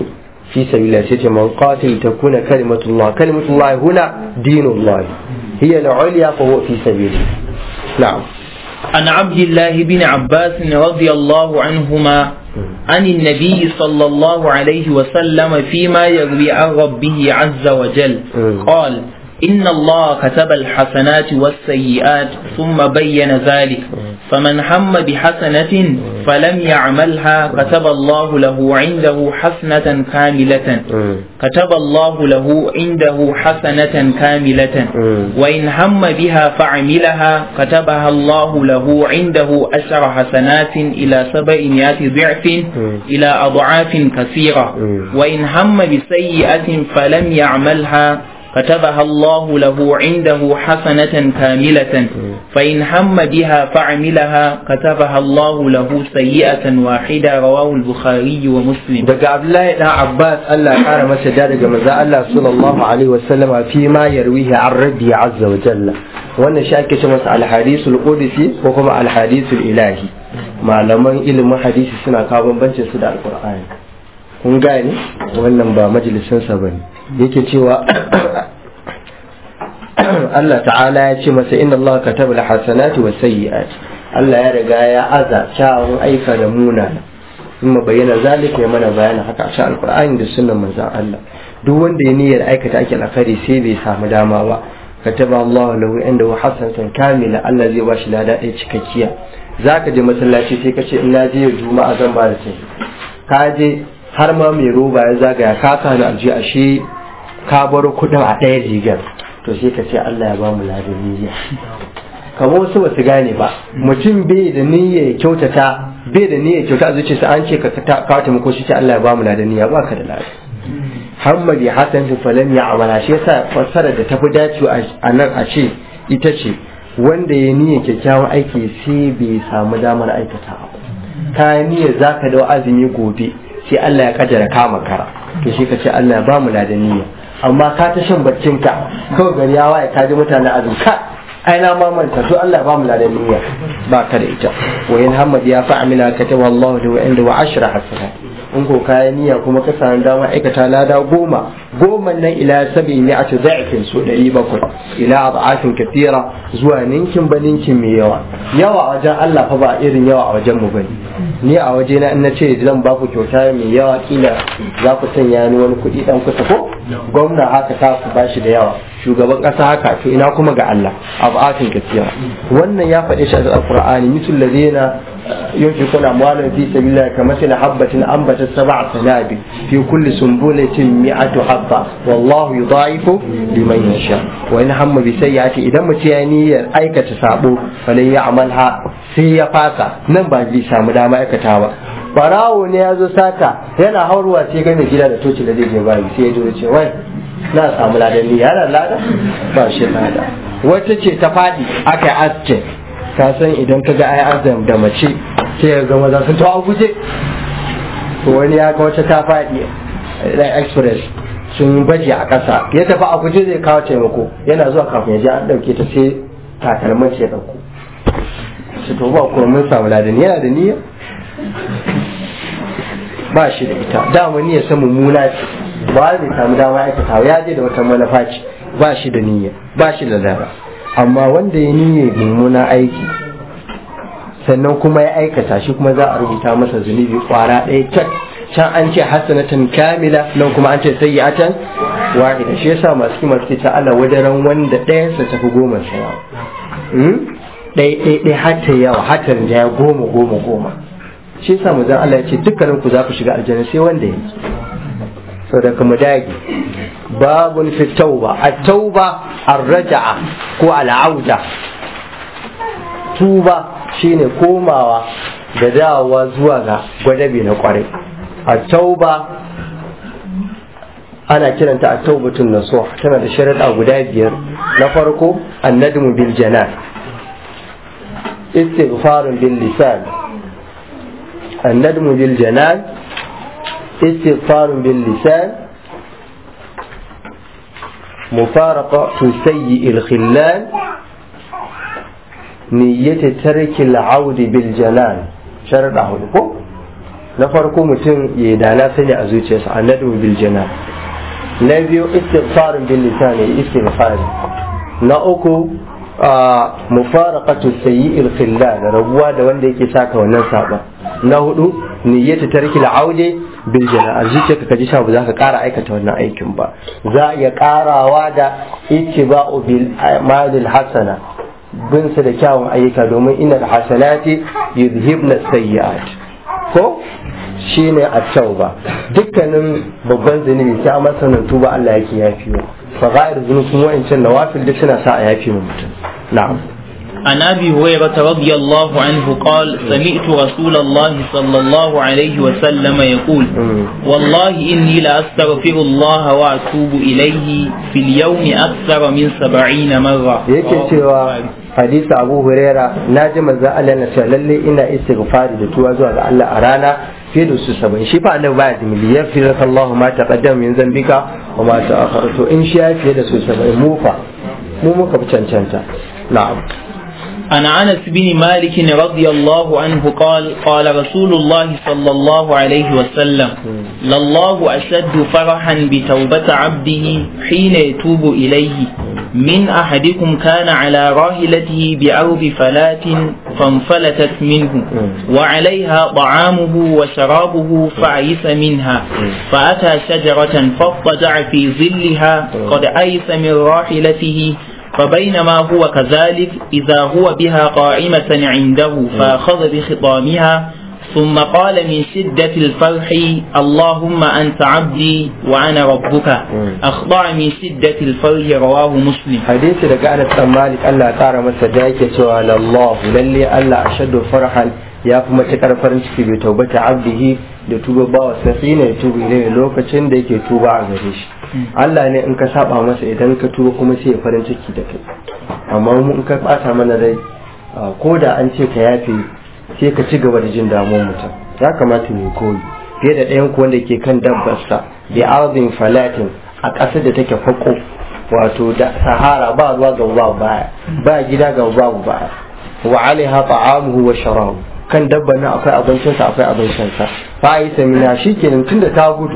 fi sabilillah sai ce man qatil takuna kalimatullah kalimatullah huna dinullah hiya al-ulya fa huwa fi sabilillah na'am عن عبد الله بن عباس رضي الله عنهما عن النبي صلى الله عليه وسلم فيما يروي عن ربه عز وجل قال إن الله كتب الحسنات والسيئات ثم بين ذلك فمن هم بحسنة فلم يعملها كتب الله له عنده حسنة كاملة كتب الله له عنده حسنة كاملة وإن هم بها فعملها كتبها الله له عنده أشر حسنات إلى سبعمائة ضعف إلى أضعاف كثيرة وإن هم بسيئة فلم يعملها كتبها الله له عنده حسنة كاملة فإن هم بها فعملها كتبها الله له سيئة واحدة رواه البخاري ومسلم daga Abdullahi dan Abbas Allah ya kara masa da daga manzo Allah sallallahu alaihi wasallama fi ma yarwihi an rabbi azza wa jalla wannan shi ake ce masa al-hadisul qudsi ko kuma al-hadisul ilahi malaman ilimin hadisi suna kawo bambancin su da alqur'ani kun gane wannan ba majalisin sa bane yake cewa Allah ta'ala ya ce masa inna Allah kataba al-hasanati was sayyi'at Allah ya riga ya aza kyawun aika da munana in bayyana zalika ya mana bayanin haka a cikin alqur'ani da sunnan manzon Allah duk wanda ya niyyar aikata ake alkhairi sai bai samu dama ba kataba Allah lahu inda wa hasanatan kamila Allah zai bashi lada ɗaya cikakkiya zaka je masallaci sai ka ce in na je juma'a zan ba da sai ka je har ma mai roba ya zagaya ka sani alji ashe ka bar kuɗin a ɗaya rigar to sai ka ce Allah ya ba mu ladan niyya kamar wasu ba su gane ba mutum bai da niyya ya kyautata bai da niyya kyauta a zuciyarsa an ce ka kawo taimako shi ce Allah ya ba mu ladan niyya ba ka da ladan Hammadi Hassan fi falan ya amala shi yasa fassarar da tafi dacewa a nan a ce ita ce wanda ya niyya kyakkyawan aiki sai bai samu damar aikata ba ka niyya zaka da azumi gobe sai Allah ya kaddara kama kara to shi ka ce Allah ya ba mu ladan niyya amma ka ta shan baccin ka kawai gari ya waye ka ji mutane azumi ka ai na ma manta to Allah ba mu ladan niyya ba ka da ita wa in hamad ya fa amila kataba Allah lahu inda wa ashra hasanat in ko kayan niyya kuma ka samu dama aikata lada goma goma nan ila sabi ne a da'ifin su ɗari bakwai ila ad'afin kathira zuwa ninkin ba ninkin mai yawa yawa a wajen Allah fa ba irin yawa a wajen mu bane ni a waje na in na ce zan ba ku kyauta mai yawa kila za ku sanya ni wani kuɗi dan kusa ko gwamna haka ta ku bashi da yawa shugaban ƙasa haka to ina kuma ga Allah ad'afin kathira wannan ya faɗe shi a alqur'ani misul ladina ينفقون أموالهم في سبيل الله كمثل حبة أنبتت سبع سنابل في كل سنبلة مئة حبة والله يضاعف لمن يشاء وإن هم بسيئة إذا متياني أيكة سابو فلن يعملها سي فاسا نبا جي سام داما أيكة ba barawo ne ya zo sata yana hauruwa sai ga mai gida da toci da zai je bayi sai ya zo ce wai na samu ladan ni yana lada ba shi lada wata ce ta fadi aka yi asce ka san idan ka ga ai azam da mace sai ga maza sun tawa guje to wani ya ga wata ta faɗi da express sun baje a ƙasa ya tafi a guje zai kawo taimako yana zuwa kafin ya je an ɗauke ta sai takalmin ce ɗauko su to ba kuma mun samu ladan yana da niyya ba shi da ita dama niyya sa mummuna ce ba zai samu dama aikata ya je da wata manufa ce ba shi da niyya ba shi da lara amma wanda ya niyya mummuna aiki sannan kuma ya aikata shi kuma za a rubuta masa zunubi kwara ɗaya cak can an ce hasanatan kamila nan kuma an ce sayyi'atan wahida shi yasa masu kima suke ta Allah wadaran wanda ɗayansa tafi goma sa yawa ɗaya ɗaya ɗaya hatta yawa hatta ya goma goma goma shi yasa mu Allah ya ce dukkanin ku za ku shiga aljanna sai wanda ya saboda kuma dage babun fi tauba at-tauba ar-raja'a ko al-auda tuba shine komawa da dawowa zuwa ga gwadabe na kwarai a tauba ana kiranta a taubatun nasuha tana da sharaɗa guda biyar na farko annadmu bil janan istighfarun bil lisan annadmu bil janan istighfarun bil lisan مفارقة سيء الخلان نية ترك العود بالجنان شرط عود na farko mutum ya dana sani a zuciyarsa annadu bil jana na biyu istighfarin bil lisan ya istighfari na uku mufaraqatu sayyi'il khilla da rabuwa da wanda yake saka wannan saba na hudu niyyatu tarki al-aude bil jana a zuciyarka ka ji sha ba za ka kara aikata wannan aikin ba za a iya karawa da ittiba'u bil amalil hasana bin su da kyawun ayyuka domin innal hasanati yudhibna sayyi'at ko shine a tauba dukkanin babban zunubi sai amma sanin tuba Allah yake yafiwa fa ghair zunubin wa'ancan nawafil duk suna sa a yafi mutum na'am عن ابي هريره رضي الله عنه قال سمعت رسول الله صلى الله عليه وسلم يقول والله اني لاستغفر الله واتوب اليه في اليوم اكثر من سبعين مره yake cewa hadisi abu huraira na ji manzo Allah na cewa lalle ina istighfari da tuwa zuwa ga Allah a rana fiye da su saba'in shi fa annabi baya da miliyan fi raka Allah ma taqaddama min zambika wa ma ta'akhkhara to in shi ya fiye da su saba'in mu fa mu muka fi cancanta na'am عن انس بن مالك رضي الله عنه قال قال رسول الله صلى الله عليه وسلم لله اشد فرحا بتوبه عبده حين يتوب اليه من احدكم كان على راحلته بارض فلات فانفلتت منه وعليها طعامه وشرابه فعيس منها فاتى شجره فاضطجع في ظلها قد ايس من راحلته فبينما هو كذلك إذا هو بها قائمة عنده فأخذ بخطامها ثم قال من شدة الفرح اللهم أنت عبدي وأنا ربك أخضع من شدة الفرح رواه مسلم حديث لك أنا مالك ألا ترى مسجاك سؤال الله للي ألا أشد فرحا ya fi matuƙar farin ciki bai taubata abdihi da tuba ba wa sai ne tuba ne lokacin da yake tuba a gare shi Allah ne in ka saba masa idan ka tuba kuma sai ya farin ciki da kai amma mu in ka ɓata mana rai ko da an ce ka yafe sai ka ci gaba da jin damuwar mutum ya kamata mu koyi fiye da ɗayan wanda ke kan dabbarsa bi arzin falatin a ƙasar da take fako wato da sahara ba ruwa ga ba baya ba gida ga babu baya wa alaiha ta'amuhu wa sharabu kan dabban nan akwai abincinsa akwai abincinsa fa yi samina shikenan tunda ta gudu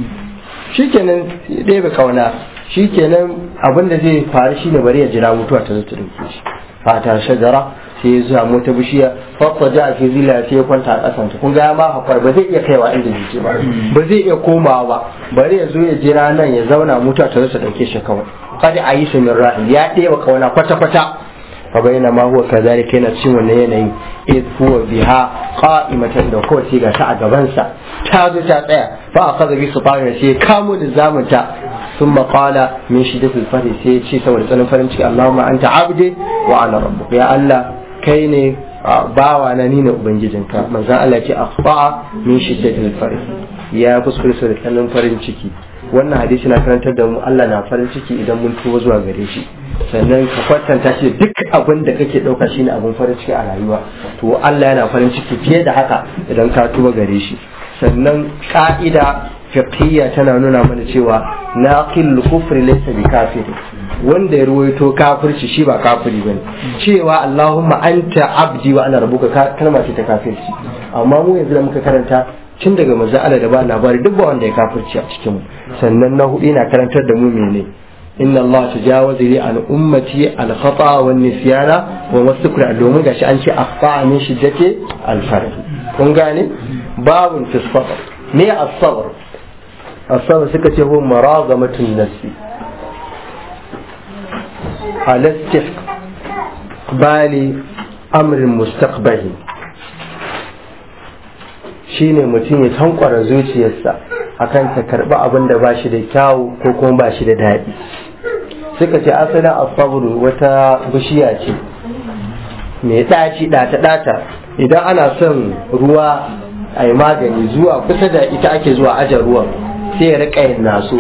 shikenan ɗebe kauna shikenan abin da zai faru shine bari ya jira mutuwa ta zo ta dauke shi fata shajara sai ya zuwa mota bishiya fakwa ja fi zila sai ya kwanta a ƙasanta kun ga ma hakwar ba zai iya kaiwa inda zai ba ba zai iya komawa ba bari ya zo ya jira nan ya zauna mutuwa ta zo ta dauke shi kawai kada a yi shi min ra'ayi ya ɗeba kauna kwata-kwata فبينما هو كذلك yana cikin wannan yanayi id huwa biha qa'imatan da ko sai ga ta a gabansa ta zo ta tsaya fa akhadha bi sufana sai kamo da zamunta ثم قال من شدة الفرح sai ce saboda tsanin farin ciki Allahumma anta abdi wa ana rabbuk ya Allah kai ne bawa na ni ne ubangijinka manzon Allah ce akhfa min shiddatil farih ya kuskure da tsanin farin ciki wannan hadisi na karantar da mu Allah na farin ciki idan mun tuba zuwa gare shi sannan ka kwatanta shi duk abin da kake ɗauka shine abin farin ciki a rayuwa to Allah yana farin ciki fiye da haka idan ka tuba gare shi sannan ka'ida fiqhiyya tana nuna mana cewa naqil kufri laysa bi kafiri wanda ya ruwaito kafirci shi ba kafiri bane cewa Allahumma anta abdi wa ana rabbuka kalma ce ta kafirci amma mu yanzu da muka karanta tun daga manzo Allah da ba labari duk ba wanda ya kafirci a cikin mu sannan na hudu yana karantar da mu mene inna Allah tajawaza li an ummati al khata wa nisyana wa masukra domin gashi an ce akhfa min shiddati al farh kun gane babun fi sabr me as-sabr as-sabr suka ce huwa maragamatun nafsi ala bali amrin mustaqbali shine mutum ya tankwara zuciyarsa akan ta karbi abin da ba shi da kyawu ko kuma ba shi da daɗi suka ce asalin asabru wata bishiya ce mai ɗaci ɗata ɗata idan ana son ruwa a yi magani zuwa kusa da ita ake zuwa ajar ruwan sai ya riƙa yin naso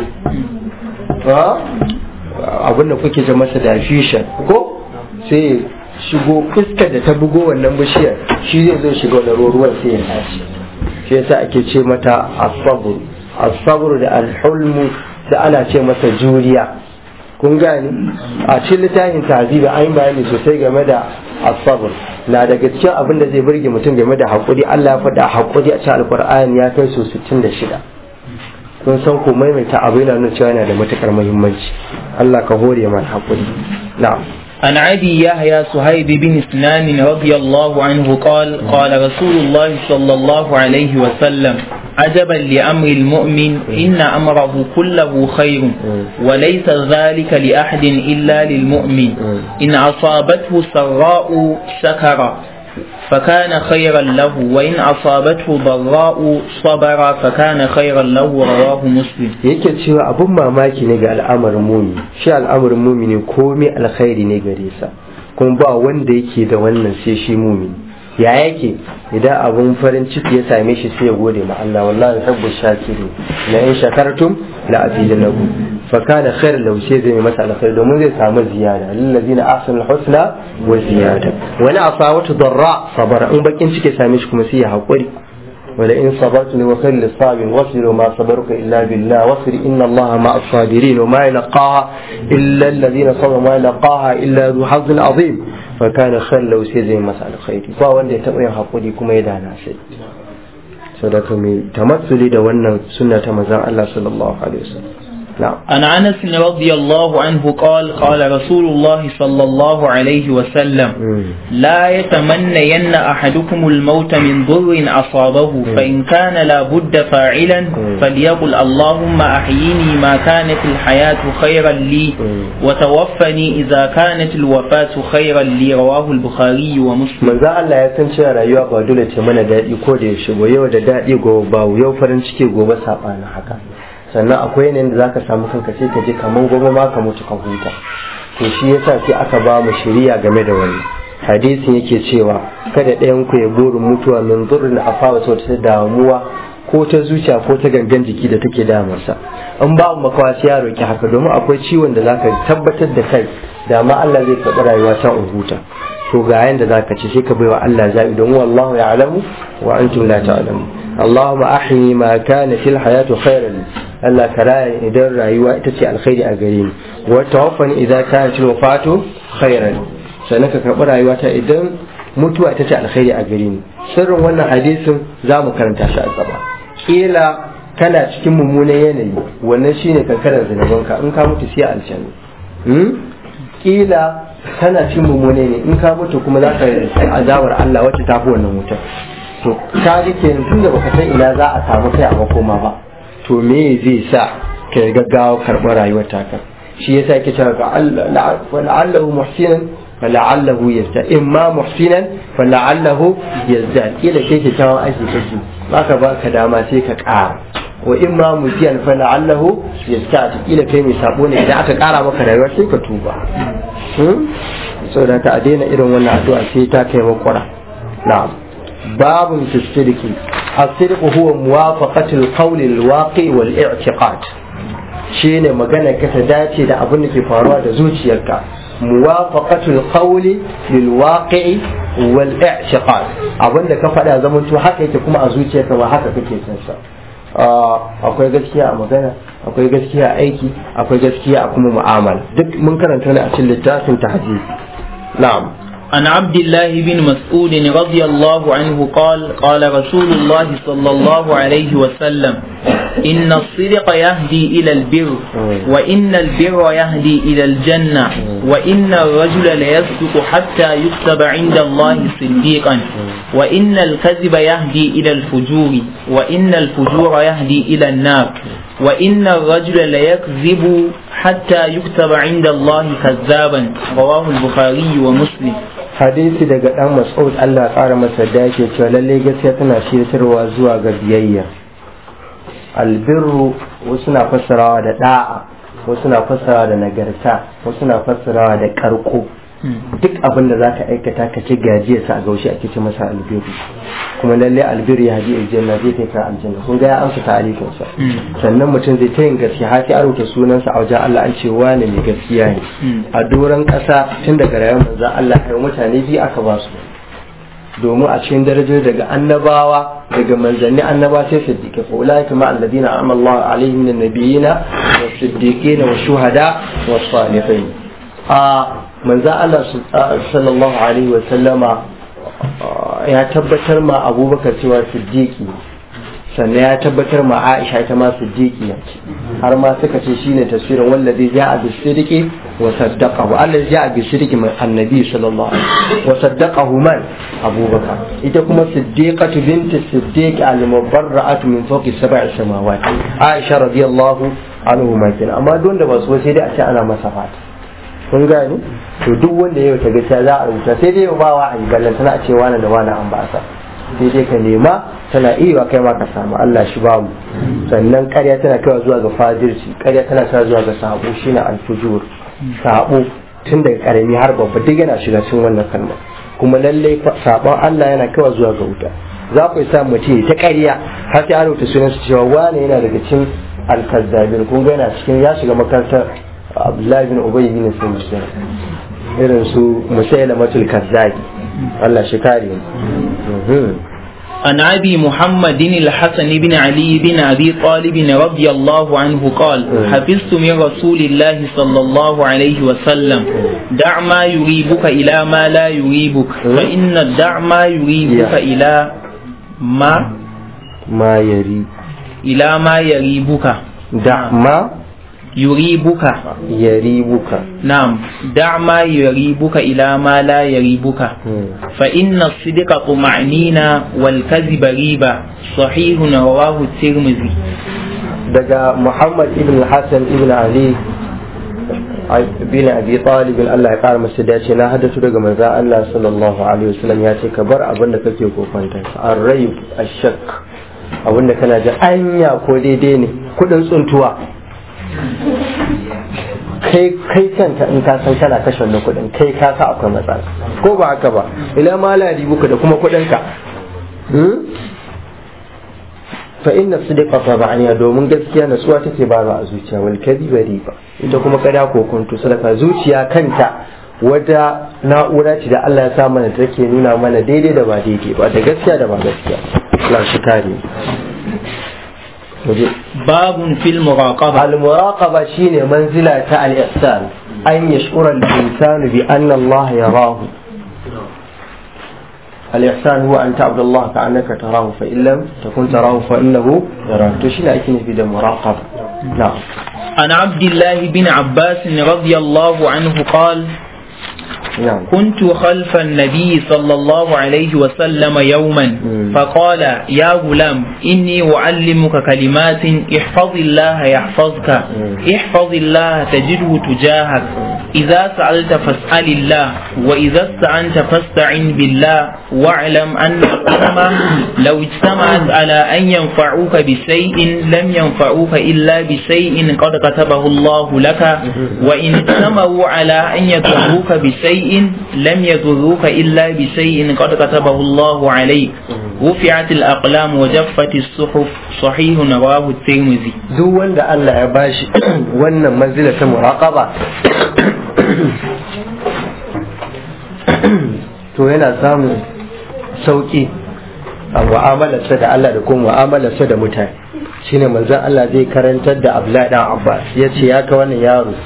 abin da kuke ce masa da ko sai shigo iskar da ta bugo wannan bishiyar shi zai zo shiga wani ruwan sai ya tashi shi yasa ake ce mata asabru asabru da alhulmu da ana ce masa juriya kun gani a cikin littafin tahzibi an yi bayani sosai game da asabar na daga cikin abin da zai burge mutum game da haƙuri Allah ya faɗa haƙuri a cikin alƙur'ani ya kai so 66 kun san ko maimaita abu yana nuna cewa yana da matukar muhimmanci Allah ka hore mana haƙuri na'am عن أبي يحيى صهيب بن سنان رضي الله عنه قال قال رسول الله صلى الله عليه وسلم عجبا لأمر المؤمن إن أمره كله خير وليس ذلك لأحد إلا للمؤمن إن أصابته سراء شكر فكان خيرا له وإن أصابته ضراء صبر فكان خيرا له رواه مسلم yake cewa abun mamaki ne ga al'amarin mumi shi al'amarin mumi ne komai alkhairi ne gare sa kuma ba wanda yake da wannan sai shi mumi ya yake idan abun farin ciki ya same shi sai ya gode ma Allah wallahi rabbu shakirin la in shakartum la azidanakum fa kana khairan lahu sai zai masa alkhairi domin zai samu ziyada lil ladina ahsanu husna wa ziyada wani asawatu darra sabara in bakin ciki ya same shi kuma sai ya hakuri ولئن صبرت وخير للصابرين واصبر وما صبرك الا بالله واصبر ان الله مع الصابرين وما يلقاها الا الذين صبروا وما يلقاها الا ذو حظ عظيم فكان خير لو سي زي مسألة خير ba wanda ya taɓa yin haƙuri kuma ya dana sai sadaka mai tamassuli da wannan sunna ta manzon Allah sallallahu alaihi wasallam نعم عن انس رضي الله عنه قال قال رسول الله صلى الله عليه وسلم لا يتمنين احدكم الموت من ضر اصابه فان كان لا بد فاعلا فليقل اللهم احيني ما كانت الحياه خيرا لي وتوفني اذا كانت الوفاه خيرا لي رواه البخاري ومسلم manzo Allah ya san cewa rayuwa ba dole ce mana daɗi ko da yaushe ba yau da daɗi gobe ba yau farin ciki gobe saɓanin haka sannan akwai yanayin da zaka samu kanka sai ka ji kaman gobe ma ka mutu ka huta to shi yasa sai aka ba mu shiriya game da wani hadisin yake cewa kada ɗayan ku ya burin mutuwa min zurrin afawa ta ta damuwa ko ta zuciya ko ta gangan jiki da take damarsa in ba mu makawa sai ya roki haka domin akwai ciwon da zaka tabbatar da kai da ma Allah zai karɓi rayuwa ta in huta to ga yanda zaka ce sai ka baiwa Allah zabi don wallahu ya'lamu wa antum la ta'lamu اللهم أحيي ما كان في الحياة خيرا Allah ka raya idan rayuwa ita ce alkhairi a gare ni wa tawaffani idan kanat wafatu khairan sannan ka karɓi rayuwa ta idan mutuwa ita ce alkhairi a gare ni sirrin wannan hadisin za mu karanta shi a gaba kila kana cikin mummunan yanayi wannan shine kankarar zinabanka in ka mutu sai aljanna kila kana cikin mummunan ne in ka mutu kuma za ka azabar Allah wacce ta fi wannan wutar to ka ji kenan tunda baka san ina za a samu kai a makoma ba to me zai sa ka yi gaggawa karɓar rayuwar taka shi yasa yake cewa ga la'allahu muhsinan fa la'allahu yazda imma muhsinan fa la'allahu yazda kila kai ke tawon aiki kake baka baka dama sai ka ƙara wa imma musiyan fa la'allahu yazda kila kai mai sabo ne idan aka ƙara maka rayuwa sai ka tuba saboda ka a daina irin wannan addu'a sai ta kai makwara na'am babun fi sidiki الصدق هو موافقة القول الواقع والاعتقاد shine magana ka ta dace da abin da ke faruwa da zuciyarka muwafaqatul qawli lil waqi'i wal i'tiqad abin da ka faɗa zaman to haka yake kuma a zuciyarka ba haka kake son sa akwai gaskiya a magana akwai gaskiya a aiki akwai gaskiya a kuma mu'amala duk mun karanta ne a cikin littafin tahzib na'am عن عبد الله بن مسعود رضي الله عنه قال قال رسول الله صلى الله عليه وسلم إن الصدق يهدي إلى البر وإن البر يهدي إلى الجنة وإن الرجل ليصدق حتى يكتب عند الله صديقا وإن الكذب يهدي إلى الفجور وإن الفجور يهدي إلى النار وإن الرجل ليكذب حتى يكتب عند الله كذابا رواه البخاري ومسلم hadisi daga dan mas'ud Allah ƙara masa da yake cewa lalle gaskiya tana shirtarwa zuwa ga biyayya albirru wasu na fassarawa da da'a wasu na fassarawa da nagarta wasu na fassarawa da karko duk abin da zaka aikata ka ci gajiya sa a gaushi ake ce masa albiru kuma lalle albiru ya haji aljanna zai kai ka aljanna kun ga ya amsa ta'arifin sa sannan mutum zai ta yin gaskiya har sai a rubuta sunansa a wajen Allah an ce wani mai gaskiya ne a doron kasa tun daga rayuwar manzon Allah ai mutane biyu aka ba su domin a cikin darajar daga annabawa daga manzanni annaba sai siddiqi fa ulaika ma alladina amalla Allah alaihim min nabiyina wa siddiqin wa shuhada wa salihin a manzo Allah sallallahu alaihi wa sallama ya tabbatar ma Abubakar cewa siddiqi sannan ya tabbatar ma Aisha ita ma siddiqiya ce har ma suka ce shine tafsirin wallazi ja'a bis sidqi wa saddaqahu allazi ja'a bis sidqi min annabi sallallahu alaihi wasallam wa saddaqahu man Abubakar ita kuma siddiqatu binti siddiq al-mubarra'atu min fawqi sab'i samawati Aisha radiyallahu anhu ma kenan amma don da ba su sai dai a ce ana masa fata kun gani to duk wanda yau ta gaskiya za a rubuta sai dai ba wa a yi ballan tana ce wani da wani an ba sa sai dai ka nema tana iya kai ma ka samu Allah shi bamu sannan ƙarya tana kaiwa zuwa ga fajirci ƙarya tana kaiwa zuwa ga sabo shine alfujur sabo tun daga karami har babba duk yana shiga cikin wannan kalma kuma lalle sabon Allah yana kaiwa zuwa ga wuta za ku sa mutum ta ƙarya har sai an rubuta sunan su cewa wani yana daga cikin alkazzabin kun ga yana cikin ya shiga makarantar Abdullahi bin Ubay bin Sulaiman irin su musailamatul kazzabi Allah shi kare mu عن أبي محمد الحسن بن علي بن أبي طالب رضي الله عنه قال حفظت من رسول الله صلى الله عليه وسلم دع ما يريبك إلى ما لا يريبك فإن دع ما يريبك إلى ما ما يري إلى ما يريبك دع ما يريبك يريبك نعم دع ما يريبك إلى ما لا يريبك فإن الصدق طمأنينة والكذب ريبة صحيح رواه الترمذي daga Muhammad ibn Hassan ibn Ali bin Abi Talib Allah ya kara masa dace na haddatu daga manzon Allah sallallahu alaihi wasallam ya ce ka bar abin da kake kokonta ar-rayb ash-shak abin da kana ji anya ko daidai ne kudin tsuntuwa kai kai kanta in ka san kana kashe wannan kuɗin kai ka sa akwai matsala ko ba haka ba ila ma la buka da kuma kuɗin ka fa inna sidqa tabaniya domin gaskiya natsuwa take ba a zuciya wal kadhiba riba ita kuma kada ko kuntu sadaka zuciya kanta wata na'ura ce da Allah ya sa mana take nuna mana daidai da ba daidai ba da gaskiya da ba gaskiya Allah shi kare باب في المراقبة المراقبة شيء منزلة الإحسان أن يشعر الإنسان بأن الله يراه الإحسان هو أن تعبد الله كأنك تراه فإن لم تكن تراه فإنه يراك تشيل أكين في المراقبة نعم عن عبد الله بن عباس رضي الله عنه قال نعم كنت خلف النبي صلى الله عليه وسلم يوما فقال يا غلام إني أعلمك كلمات احفظ الله يحفظك احفظ الله تجده تجاهك إذا سألت فاسأل الله وإذا استعنت فاستعن بالله واعلم أن الأمة لو اجتمعت على أن ينفعوك بشيء لم ينفعوك إلا بشيء قد كتبه الله لك وإن اجتمعوا على أن يضروك بشيء لم يضروك إلا بشيء قد كتبه الله عليك رفعت الأقلام وجفت الصحف صحيح رواه الترمذي duk wanda Allah ya bashi wannan manzila ta muraqaba to yana samun sauki a mu'amalarsa da Allah da kuma mu'amalarsa da mutane shine manzon Allah zai karantar da Abdullahi dan Abbas ya ce ya ka wannan yaro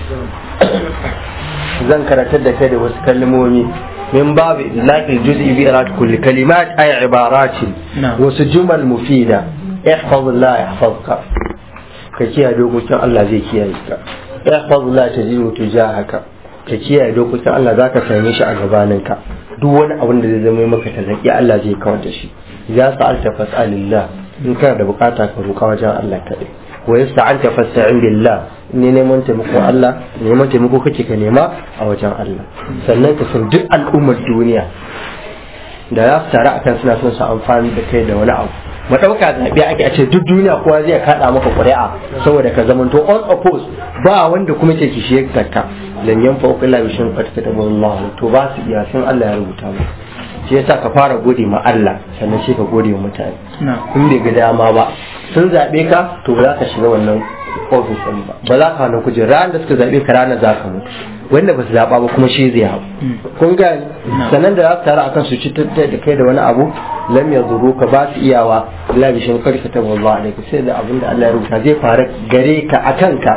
zan karantar da kai da wasu kalmomi min babu idlaqil juz'i bi irat kulli kalimat ay ibaratin wasu jumal mufida ihfazillah yahfazka ka kiyaye dokokin Allah zai kiyaye ka ihfazillah tajidu tujahaka ka kiyaye dokokin Allah zaka same shi a gabaninka duk wani abin da zai zama maka tazaki Allah zai kawar da shi ya sa'alta fas'alillah in kana da bukata ka roƙa wajen Allah kaɗai wa yasta'anta fasta'in billah ne neman taimako Allah neman taimako kake ka nema a wajen Allah sannan ka san duk al'ummar duniya da za su tare akan suna son su amfani da kai da wani abu madauka zaɓe ake a ce duk duniya kowa zai kaɗa maka ƙuri'a saboda ka zamanto on oppose ba wanda kuma ke kishi ya ka lan yan fa'uka illa bi shin fatka da Allah to ba su iya sun Allah ya rubuta mu shi yasa ka fara gode ma Allah sannan sai ka gode wa mutane in bai ga dama ba sun zaɓe ka to ba za ka shiga wannan ofis ɗin ba ba za ka hana kujera ran da suka zaɓe ka ranar za ka mutu wanda ba su zaɓa ba kuma shi zai hau kun gani sannan da za su taru akan su ci da kai da wani abu lam ya zuru ka ba su iyawa Allah bi shin karka ta wallah alaikum sai da abin da Allah ya rubuta zai faru gare ka akan ka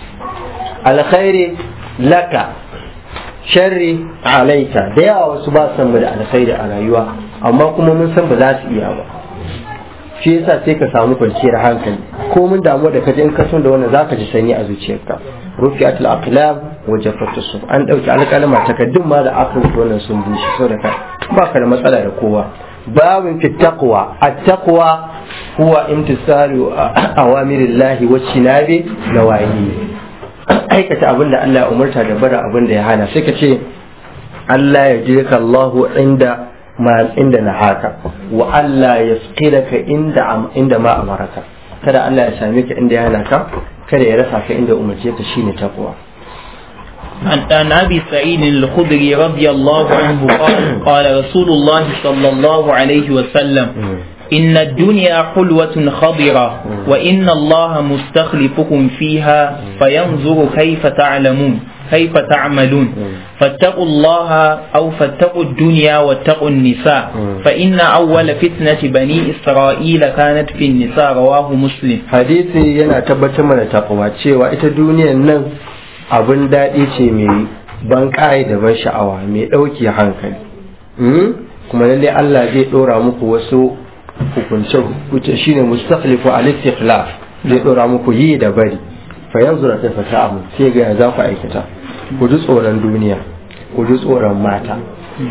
alkhairi laka sharri alaika da yawa wasu ba san mu da alkhairi a rayuwa amma kuma mun san ba za su iya ba shi yasa sai ka samu kwanciyar hankali ko mun damu da kaje in ka son da wannan zaka ji sanyi a zuciyarka rufi'atul aqlam wa jaffatu suf an dauki alƙalama takaddun ma da aka rubuta wannan sun bushe saboda ka ba ka da matsala da kowa babin fi taqwa at-taqwa huwa imtisalu awamirillahi wa shinabi nawahi aikata abin da Allah ya umarta da bara abin da ya hana sai ka ce Allah ya jirka Allahu inda ma inda na haka wa Allah ya ka inda inda ma amaraka kada Allah ya same ka inda ya hana ka kada ya rasa ka inda umarce ka shine takwa عن أبي سعيد الخدري رضي الله عنه قال قال رسول الله صلى الله عليه وسلم إن الدنيا حلوة خضرة وإن الله مستخلفكم فيها فينظر كيف تعلمون كيف تعملون فاتقوا الله أو فاتقوا الدنيا واتقوا النساء فإن أول فتنة بني إسرائيل كانت في النساء رواه مسلم hadisi yana tabbatar mana takwa cewa ita duniyar nan abin daɗi ce mai ban ƙa'ai da ban sha'awa mai ɗauki hankali kuma lallai Allah zai ɗora muku wasu hukunce hukunce shine mustakhlifu al istikhlaf zai ɗora muku yi da bari fa yanzu da ta fata amu sai ga za ku aikata ku ji tsoron duniya ku ji tsoron mata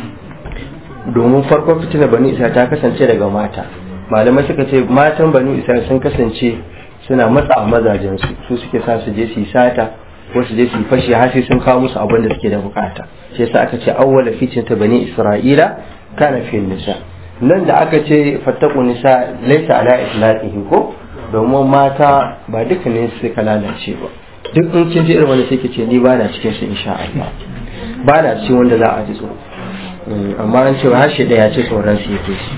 domin farkon fitina bani isa ta kasance daga mata malamai suka ce matan bani isa sun kasance suna matsa mazajensu su suke sa su je su yi sata ko su je su yi fashi har sai sun kawo musu abin da suke da bukata sai yasa aka ce awwala fitin ta bani isra'ila kana fi nisa nan da aka ce fattaku nisa laysa ala itlaqihi ko domin mata ba duka ne suka lalace ba duk in kin ji irin wanda sai ce ni ba na cikin su insha Allah ba na cikin wanda za a ji tsoro amma an cewa harshe ɗaya ce tsoron su yake shi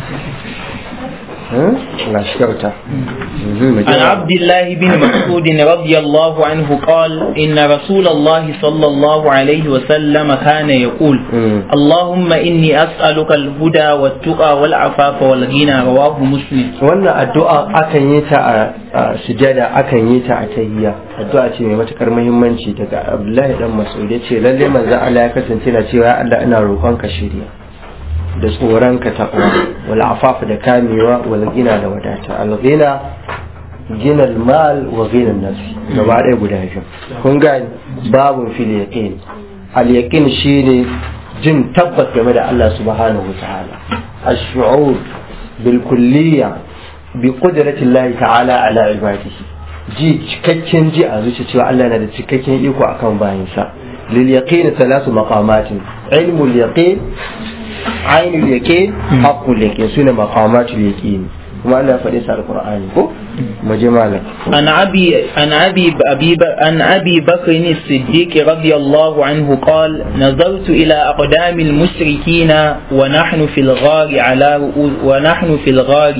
لا شكرته عن عبد الله بن مسعود رضي الله عنه قال إن رسول الله صلى الله عليه وسلم كان يقول اللهم إني أسألك الهدى والتقى والعفاف والغنى رواه مسلم wannan addu'a akan yi ta a sujada akan yi ta a tahiyya addu'a ce mai matukar muhimmanci daga Abdullahi dan Mas'ud yace lalle manzo Allah ya kasance na cewa ya Allah ina roƙon ka shirya da tsoron ka taɓa wal afafa da kamewa wal gina da wadata al gina gina mal wa gina nafsi gaba ɗaya guda biyu kun gani babun fil yaqin al yaqin shine jin tabbas game da Allah subhanahu wa ta'ala ash-shu'ur bil kulliyya bi qudrati Allah ta'ala ala ibadihi ji cikakken ji a zuci cewa Allah yana da cikakken iko akan bayinsa lil yaqin thalath maqamatin ilmul yaqin ainul yaqin haqqul yaqin sune maqamatul yaqin kuma Allah ya faɗi sa alqur'ani ko mu je malam عن أبي عن أبي أبي عن أبي بكر الصديق رضي الله عنه قال نظرت إلى أقدام المشركين ونحن في الغار على رؤوس ونحن في الغار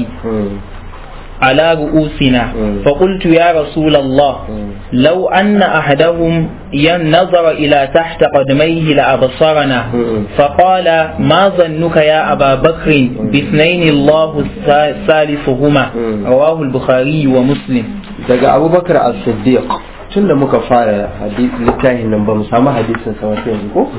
على رؤوسنا فقلت يا رسول الله لو أن أحدهم ينظر إلى تحت قدميه لأبصرنا فقال ما ظنك يا أبا بكر باثنين الله ثالثهما رواه البخاري ومسلم daga abubakar as-siddiq tun da muka fara littafin nan ba mu samu hadisin sa wasu yanzu ko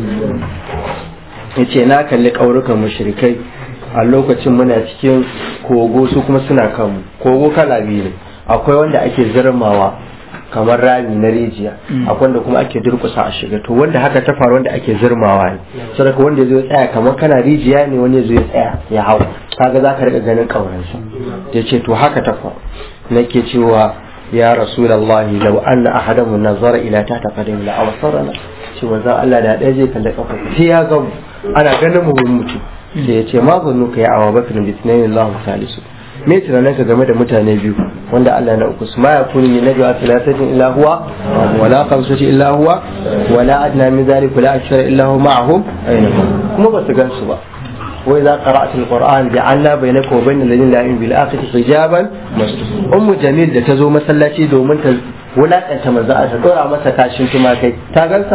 yace na kalli ƙaurukan mushrikai a lokacin muna cikin kogo su kuma suna kanmu kogo kala biyu ne akwai wanda ake zirmawa kamar rami na rijiya akwai wanda kuma ake durkusa a shiga to wanda haka ta faru wanda ake zirmawa ne saboda wanda zai tsaya kamar kana rijiya ne wanda zai tsaya ya hau kaga za ka rika ganin kauransa ya ce to haka ta faru nake cewa ya rasulullahi law anna ahadamu nazara ila tahta qadami la absarana shi manzon Allah da ɗaya zai kalli kafa sai ya ga ana ganin mu mutum sai ya ce ma zannu ka ya awa bakar bi tunanin Allah salisu me tunanin ka game da mutane biyu wanda Allah na uku ma ya kuni min najwa thalathatin illa huwa wala khamsati illa huwa wala adna min zalika la akthara illa huwa ma'ahum kuma ba su gansu ba wa idza qara'ta alquran ja'alna bainaka wa bainal ladina la yu'minuna bil akhirati hijaban ummu jamil da ta zo masallaci domin ta wulakanta manzo ta dora masa kashin tumakai ta gansa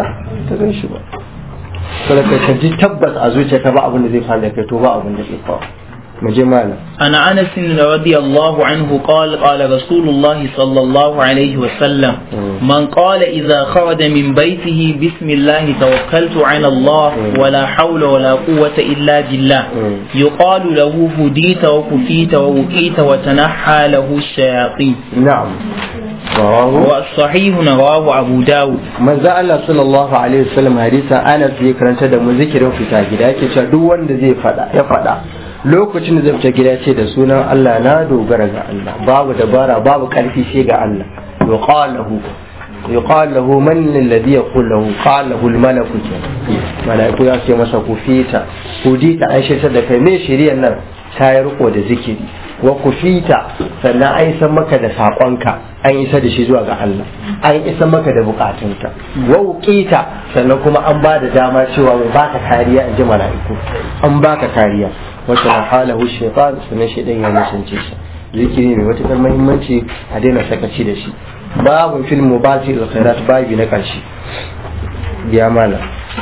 ka gan shi ba kada ka ji tabbas a zuciyarka ba abin da zai faru da kai to ba abin da zai faru mu je malam عن أنس رضي الله عنه قال قال رسول الله صلى الله عليه وسلم من قال إذا خرج من بيته بسم الله توكلت على الله ولا حول ولا قوة إلا بالله يقال له هديت وكفيت ووقيت وتنحى له الشياطين na'am rawahu والصحيح رواه أبو داود manzo Allah sallallahu alaihi wasallam hadisin Anas zai karanta da mu zikirin fita gida yake cewa duk wanda zai fada ya fada lokacin da zai fita gida ce da sunan Allah na dogara ga Allah babu dabara babu karfi sai ga Allah yuqalahu yuqal lahu man alladhi yaqul lahu qala lahu al-malaku malaiku ya ce masa kufita kudita aisha da kai me shiriyar nan ta yi riko da zikiri wa kufita sannan an isa maka da saƙonka an isa da shi zuwa ga Allah an isa maka da bukatunka wa wuqita sannan kuma an ba da dama cewa mai baka kariya in ji mala'iku an baka kariya wata na halahu shaitan sannan shaitan ya nisance shi zikiri mai matuƙar muhimmanci a daina sakaci da shi babu fil mubati al-khairat babi na ƙarshe ya mana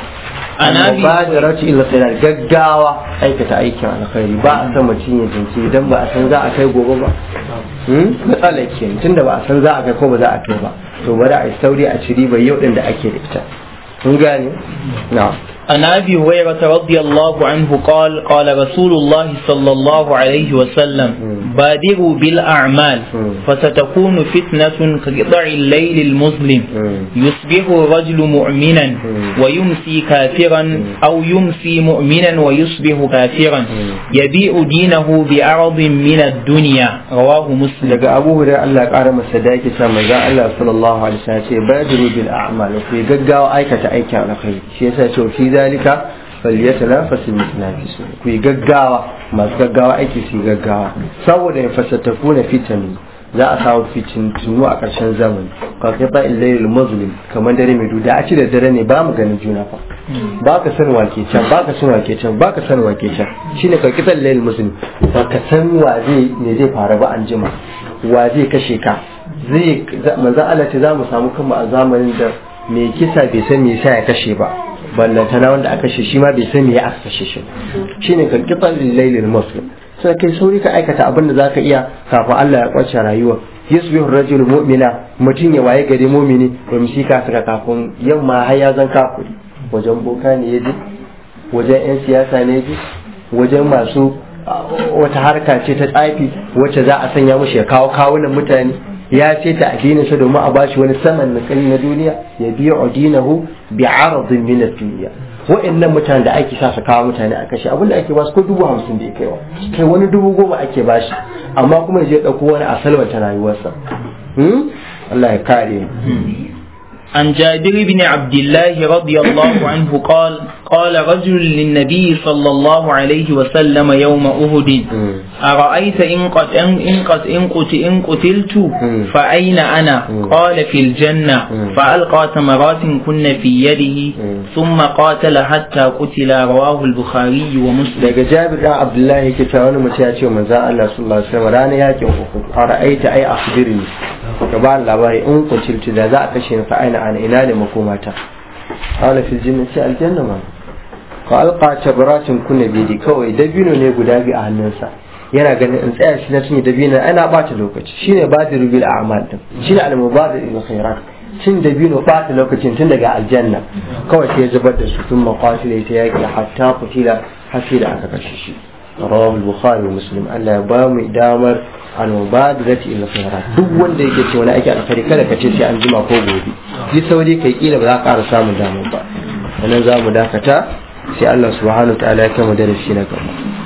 عن أبي mubadarati ila khairat gaggawa aikata aikin alkhairi ba a san mutum ya jinki idan ba a san za a kai gobe ba hmm matsala ke tunda ba a san za a kai ko ba za a kai ba to bari a yi sauri a ci riba yau din da ake da ita kun gane na'am عن ابي هريره رضي الله عنه قال قال رسول الله صلى الله عليه وسلم بادروا بالاعمال فستكون فتنه كقطع الليل المظلم يصبح الرجل مؤمنا ويمسي كافرا او يمسي مؤمنا ويصبح كافرا يبيع دينه بعرض من الدنيا رواه مسلم daga abu hurairah Allah ya kara masa da yake cewa manzon Allah sallallahu alaihi wasallam ce badiru bil a'mal ku gaggawa aikata aikin alkhairi shi yasa ce fi zalika falyatanafasu mutanafisu ku yi gaggawa masu gaggawa aiki su yi gaggawa saboda ya fasatafu na fitani za a samu fitintunu a ƙarshen zamani ka kai ba illailul muslim kamar dare mai duda a ci da dare ne ba mu ganin juna fa ba ka san wake can ba ka san wake can ba ka san wake can shine ka kitan lailul muslim ba ka san wa zai ne zai faru ba an jima wa zai kashe ka zai manzo Allah ce za mu samu kanmu a zamanin da mai kisa bai san me yasa ya kashe ba ballantana wanda aka kashe shi ma bai san me ya aka kashe shi shine ka kitan lailul muslim sai kai sauri ka aikata abin da zaka iya kafin Allah ya kwace rayuwa yusbihu rajul mu'mina mutum ya waye gari mu'mini ba mu shika saka kafin yamma har ya zan kafiri wajen boka ne yaje wajen yan siyasa ne yaje wajen masu wata harka ce ta tsafi wacce za a sanya mushi ya kawo kawunan mutane ya ce ta addininsa domin a bashi wani saman nakali na duniya ya biya adinahu bi aradin min ad-dunya wa'annan mutanen da ake sa su kawo mutane a kashe abinda ake basu ko dubu hamsin da ya kaiwa kai wani dubu goma ake bashi amma kuma ya je ɗauko wani a salwanta rayuwarsa Allah ya kare عن جابر بن عبد الله رضي الله عنه قال قال رجل للنبي صلى الله عليه وسلم يوم أهد أرأيت إن قد إن قد إن قت إن قتلت فأين أنا قال في الجنة فألقى ثمرات كن في يده ثم قاتل حتى قتل رواه البخاري ومسلم daga Jabir dan Abdullahi yake cewa wani mutum ya ce manzon Allah sallallahu alaihi wasallam ranar yakin Uhud ara'aita ai akhbirni ka ba labari in kutiltu da za a kashe ni fa aina ana ina ne makomata qala fil jannati aljanna ma ka alqa tabratin kunna bidi kawai dabino ne guda biyu a hannunsa yana ganin in tsaya shi na cinye dabino ana bata lokaci shine badiru bil a'mal din shine al mubadir bil khairat cin dabino bata lokacin tun daga aljanna kawai sai ya zubar da su tun maqatila ta yaki hatta kutila har sai da aka kashe shi rawahu al-bukhari wa muslim Allah ya ba mu damar al-mubadirati ila khairat duk wanda yake ce wani ake alkhairi kada ka ce sai an jima ko gobe yi sauri kai kila ba za ka ƙara samun damar ba wannan za mu dakata sai Allah subhanahu wa ta'ala ya kai mu darasi na gaba